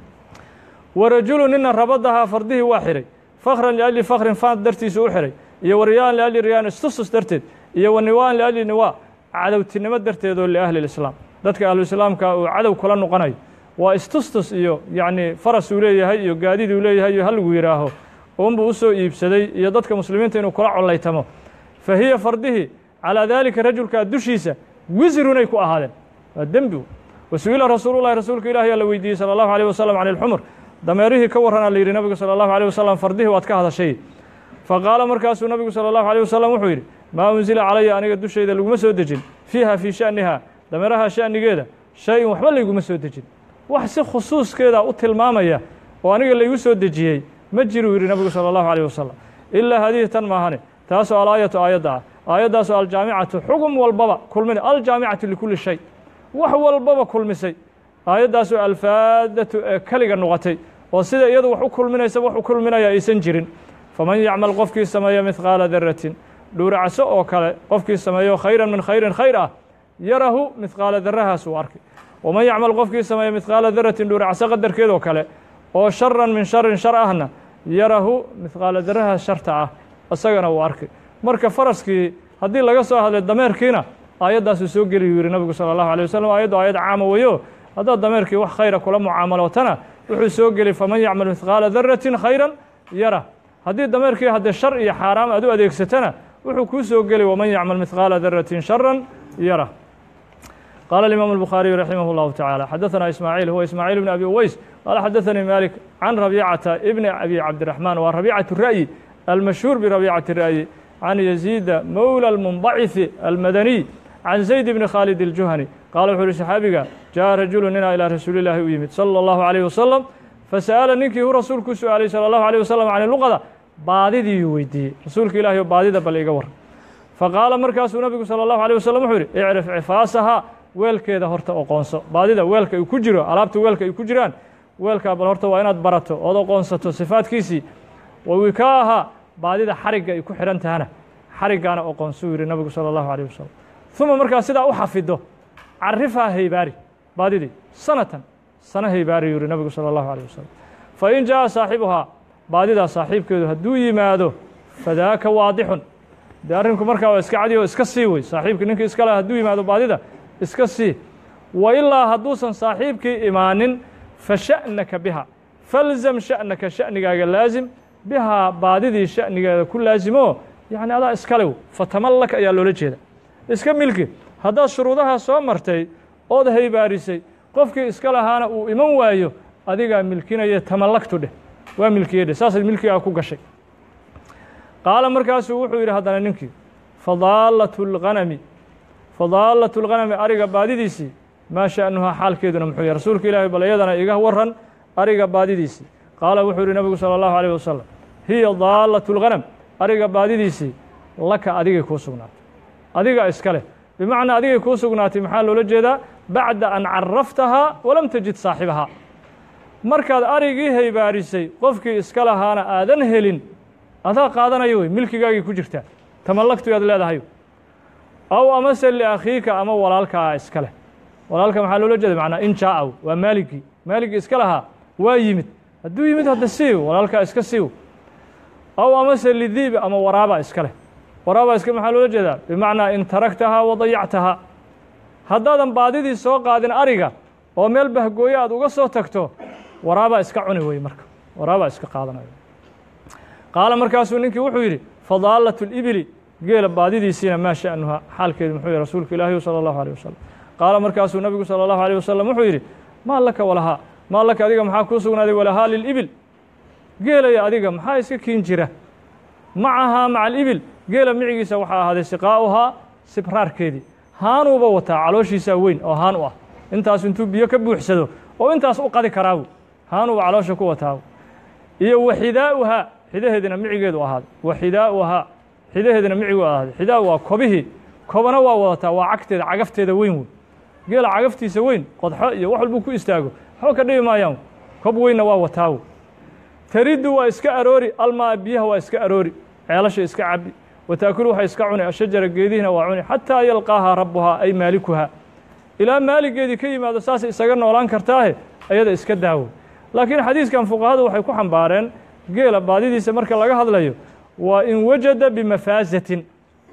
wa rajulu nina rabadahaa fardihii waa xihay fakran liajli fakrin faan dartiisu u xihay iyo wa riyaan liajli riyaan istusus darteed iyo wa niwaan liajli niwaa cadowtinimo darteedoo liahli lislaam dadka ahluislaamka uu cadow kula noqonayo waa istustus iyo yacnii faras uu leeyahay iyo gaadiduu leeyahay iyo halagu yidhaaho uunbuu u soo iibsaday iyo dadka muslimiinta inuu kula collaytamo fa hiya fardihii calaa daalika rajulkaa dushiisa wisrunay ku ahaadeen waa dembi wa su-ila rasuulullahi rasuulka ilahi yaa la weydiiyey sala allahu alيh wasalam can ilxumur dameerihii ka warranaa la yidhi nabigu salى allahu alيh wasalam fardihii waad ka hadashay faqaala markaasuu nabigu salى allahu alيh wasalam wuxuu yidhi maa unsila calaya aniga dushayda laguma soo dejin fiiha fii sha'niha dameeraha sha'nigeeda shay-in waxba layguma soo dejin wax si khusuuskeeda u tilmaamaya oo aniga laygu soo dejiyey ma jiruu yidhi nabigu salى allahu alيh wasalam ilaa hadihi tan maahane taasoo alaayatu aayadda ah aayaddaasoo aljaamicatu xugum walbaba kulmin aljaamicatu likulli shay wax walbaba kulmisay aayaddaasoo alfaadatu ee keliga noqotay oo sida iyadu wax u kulminaysa wax u kulminaya aysan jirin faman yacmal qofkii sameeya midqaala daratin dhuuracso oo kale qofkii sameeyo khayran min khayrin khayr ah yarahu midqaala darahaas uu arkay waman yacmal qofkii sameeya midqaala daratin dhuuracso qadarkeedoo kale oo sharan min sharin shar ahna yarahu midqaala darahaas sharta ah isagana uu arkay marka faraskii haddii laga soo hadlay dameerkiina aayaddaasuu soo geliyu yihi nabigu salى allahu alيه wasalam aayaddu aayad caama weyo haddaad dameerkii wax khayra kula mucaamalootana wuxuu soo geli faman yacmal midqaala daratin khayran yara haddii dameerkii haddee shar iyo xaaraam aad u adeegsatana wuxuu kuu soo geli waman yacmal midqaala daratin sharan yara قال الإمام البخاري رحمه الله تعالى حدثنا إسماعيل هو إسماعيل بن أبي أويس قال حدثني مالك عن ربيعة ابن أبي عبد الرحمن وربيعة الرأي المشهور بربيعة الرأي عن يزيد مولى المنبعث المدني عن زيد بن خالد الجهني قال وxuu uhi صxaabiga جاء رaجuل nina إلى rasuuل الlahi u yimid صلى الله عليه وسلم فسألa ninkii hu rasuulku u su-aalay salى الله عليه وسلم عن luqda baadidiiyuu weydiiyey rasuulka ilahi o baadida bal iga war faqaala markaasuu nabigu salى الlaه عليه وسلم wuxuu yihi اعrف cifaasaha weelkeeda horta oqoonso baadida weelka ay ku jiro alaabta weelka ay ku jiraan weelkaa bal horta waa inaad barato ood oqoonsato sifaadkiisii wa wikaaha baadida xarigga ay ku xidhan tahana xariggaana oqoonsuu yidhi nabigu sala allahu alayh wasalam uma markaa sidaa u xafido carifhaa haybaari baadidii sanatan sana haybaari yuu yihi nabigu sala allahu alayh wasalam fa in jaa'a saaxibuhaa baadidaa saaxiibkeedu hadduu yimaado fadaaka waadixun dee arrinku markaa waa iska cadi oo iska sii wey saaxiibkii ninkii iska laha hadduu yimaado baadida iska sii wa ilaa hadduusan saaxiibkii imaanin fa sha'naka biha falzam sha'naka sha'nigaaga laasim bihaa baadidii sha'nigeeda ku laasimo yacni adaa iskalew fatamallak ayaa loola jeeda iska milki haddaad shuruudaha soo martay ood haybaarisay qofkii iska lahaana uu iman waayo adigaa milkinaya tamallaktu dheh waa milkiye dheh saasaad milkigaa ku gashay qaala markaasuu wuxuu yidhi haddana ninkii fadaallatu lghanami fadaallatu lghanami ariga baadidiisii maa sha'nuhaa xaalkeeduna muxuu yahy rasuulka ilaahay bal iyadana iga waran ariga baadidiisii qaala wuxuu yidhi nabigu sala allahu alayh wasalam hiya daallatu lghanam ariga baadidiisii laka adigay kuu sugnaatay adiga iska leh bimacnaa adigay kuu sugnaatay maxaa loola jeedaa bacda an caraftahaa walam tajid saaxibahaa markaad arigii haybaarisay qofkii iska lahaana aadan helin adaa qaadanayo wey milkigaagii ku jirtaa tamallaktu yaad leedahay aw amase liakhiika ama walaalkaa iska leh walaalka maxaa loola jeeda macnaa in jaa'a waa maaligii maaligii iska lahaa waa yimid hadduu yimid hadda siiw walaalkaa iska siiw aw amase lidiibi ama waraaba iska leh waraaba iska maxaa loola jeedaa bimacnaa in taragtahaa wa dayactahaa haddaadan baadidii soo qaadin ariga oo meel bahgooyo aad uga soo tagto waraabaa iska cuni wey marka waraabaa iska qaadanayo qaala markaasuu ninkii wuxuu yidhi fadaallatu libili geela baadidiisiina maa sha'nuhaa xaalkeedu muxuu yihi rasuulka ilaahi sala allahu alيh wasalam qaala markaasuu nabigu salى allahu alيh wasalam wuxuu yidhi maa laka walahaa maa laka adiga maxaa kuu sugnaaday walahaa lilibil geelaya adiga maxaa iska kiin jira macahaa maca alibil geela micigiisa waxaa ahaaday siqaa'uhaa sibraarkeedii haanuuba wataa calooshiisaa weyn oo haan u ah intaas intuu biyo ka buuxsado oo intaas u qadi karaabu haanuuba caloosha ku wataabu iyo waxidaa'uhaa xidaheedina micigeedu ahaaday waxidaa'uhaa xidaheedina micigu ahaaday xidaa waa kobihii kobana waa wadataa waa cagteeda cagafteeda weyn wey geela cagaftiisa weyn qodxo iyo wax walbuu ku istaago waxba ka dhibi maayaan kob weynna waa wataawo tariddu waa iska aroori almaa biyaha waa iska aroori ceelasha iska cabi wataakulu waxay iska cuni ashajara geedihiina waa cuni xataa yalqaahaa rabbuhaa ay maalikuhaa ilaa maaligeedii ka yimaado saasay isaga noolaan kartaahe ayada iska daawo laakiin xadiiskan fuqahadu waxay ku xambaareen geela baadidiisa marka laga hadlayo waa in wajada bimafaasatin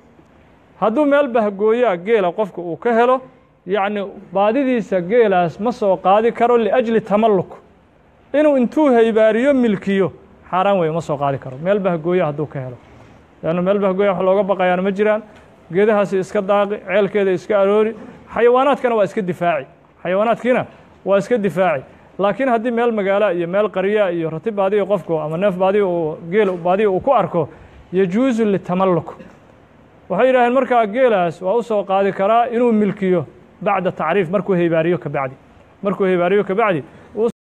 hadduu meel bahgooyaa geela qofka uu ka helo yacni baadidiisa geelaas ma soo qaadi karo liajli tamalluk inuu intuu haybaariyo milkiyo xaaraan weeye ma soo qaadi karo meel bahgooya hadduu ka helo leanna meel bahgooya wax looga baqayaana ma jiraan geedahaasi iska daaqi ceelkeeda iska aroori xayawaanaadkana waa iska difaaci xayawaanaadkiina waa iska difaaci laakiin haddii meel magaala iyo meel qarya iyo rati baadiya qofku ama neef baadiya uu geel baadiya uu ku arko yajuusu litamalluk waxay yidhaaheen markaa geelaas waa u soo qaadi karaa inuu milkiyo bacda tacriif markuu haybaariyo ka bacdi markuu haybaariyo ka bacdi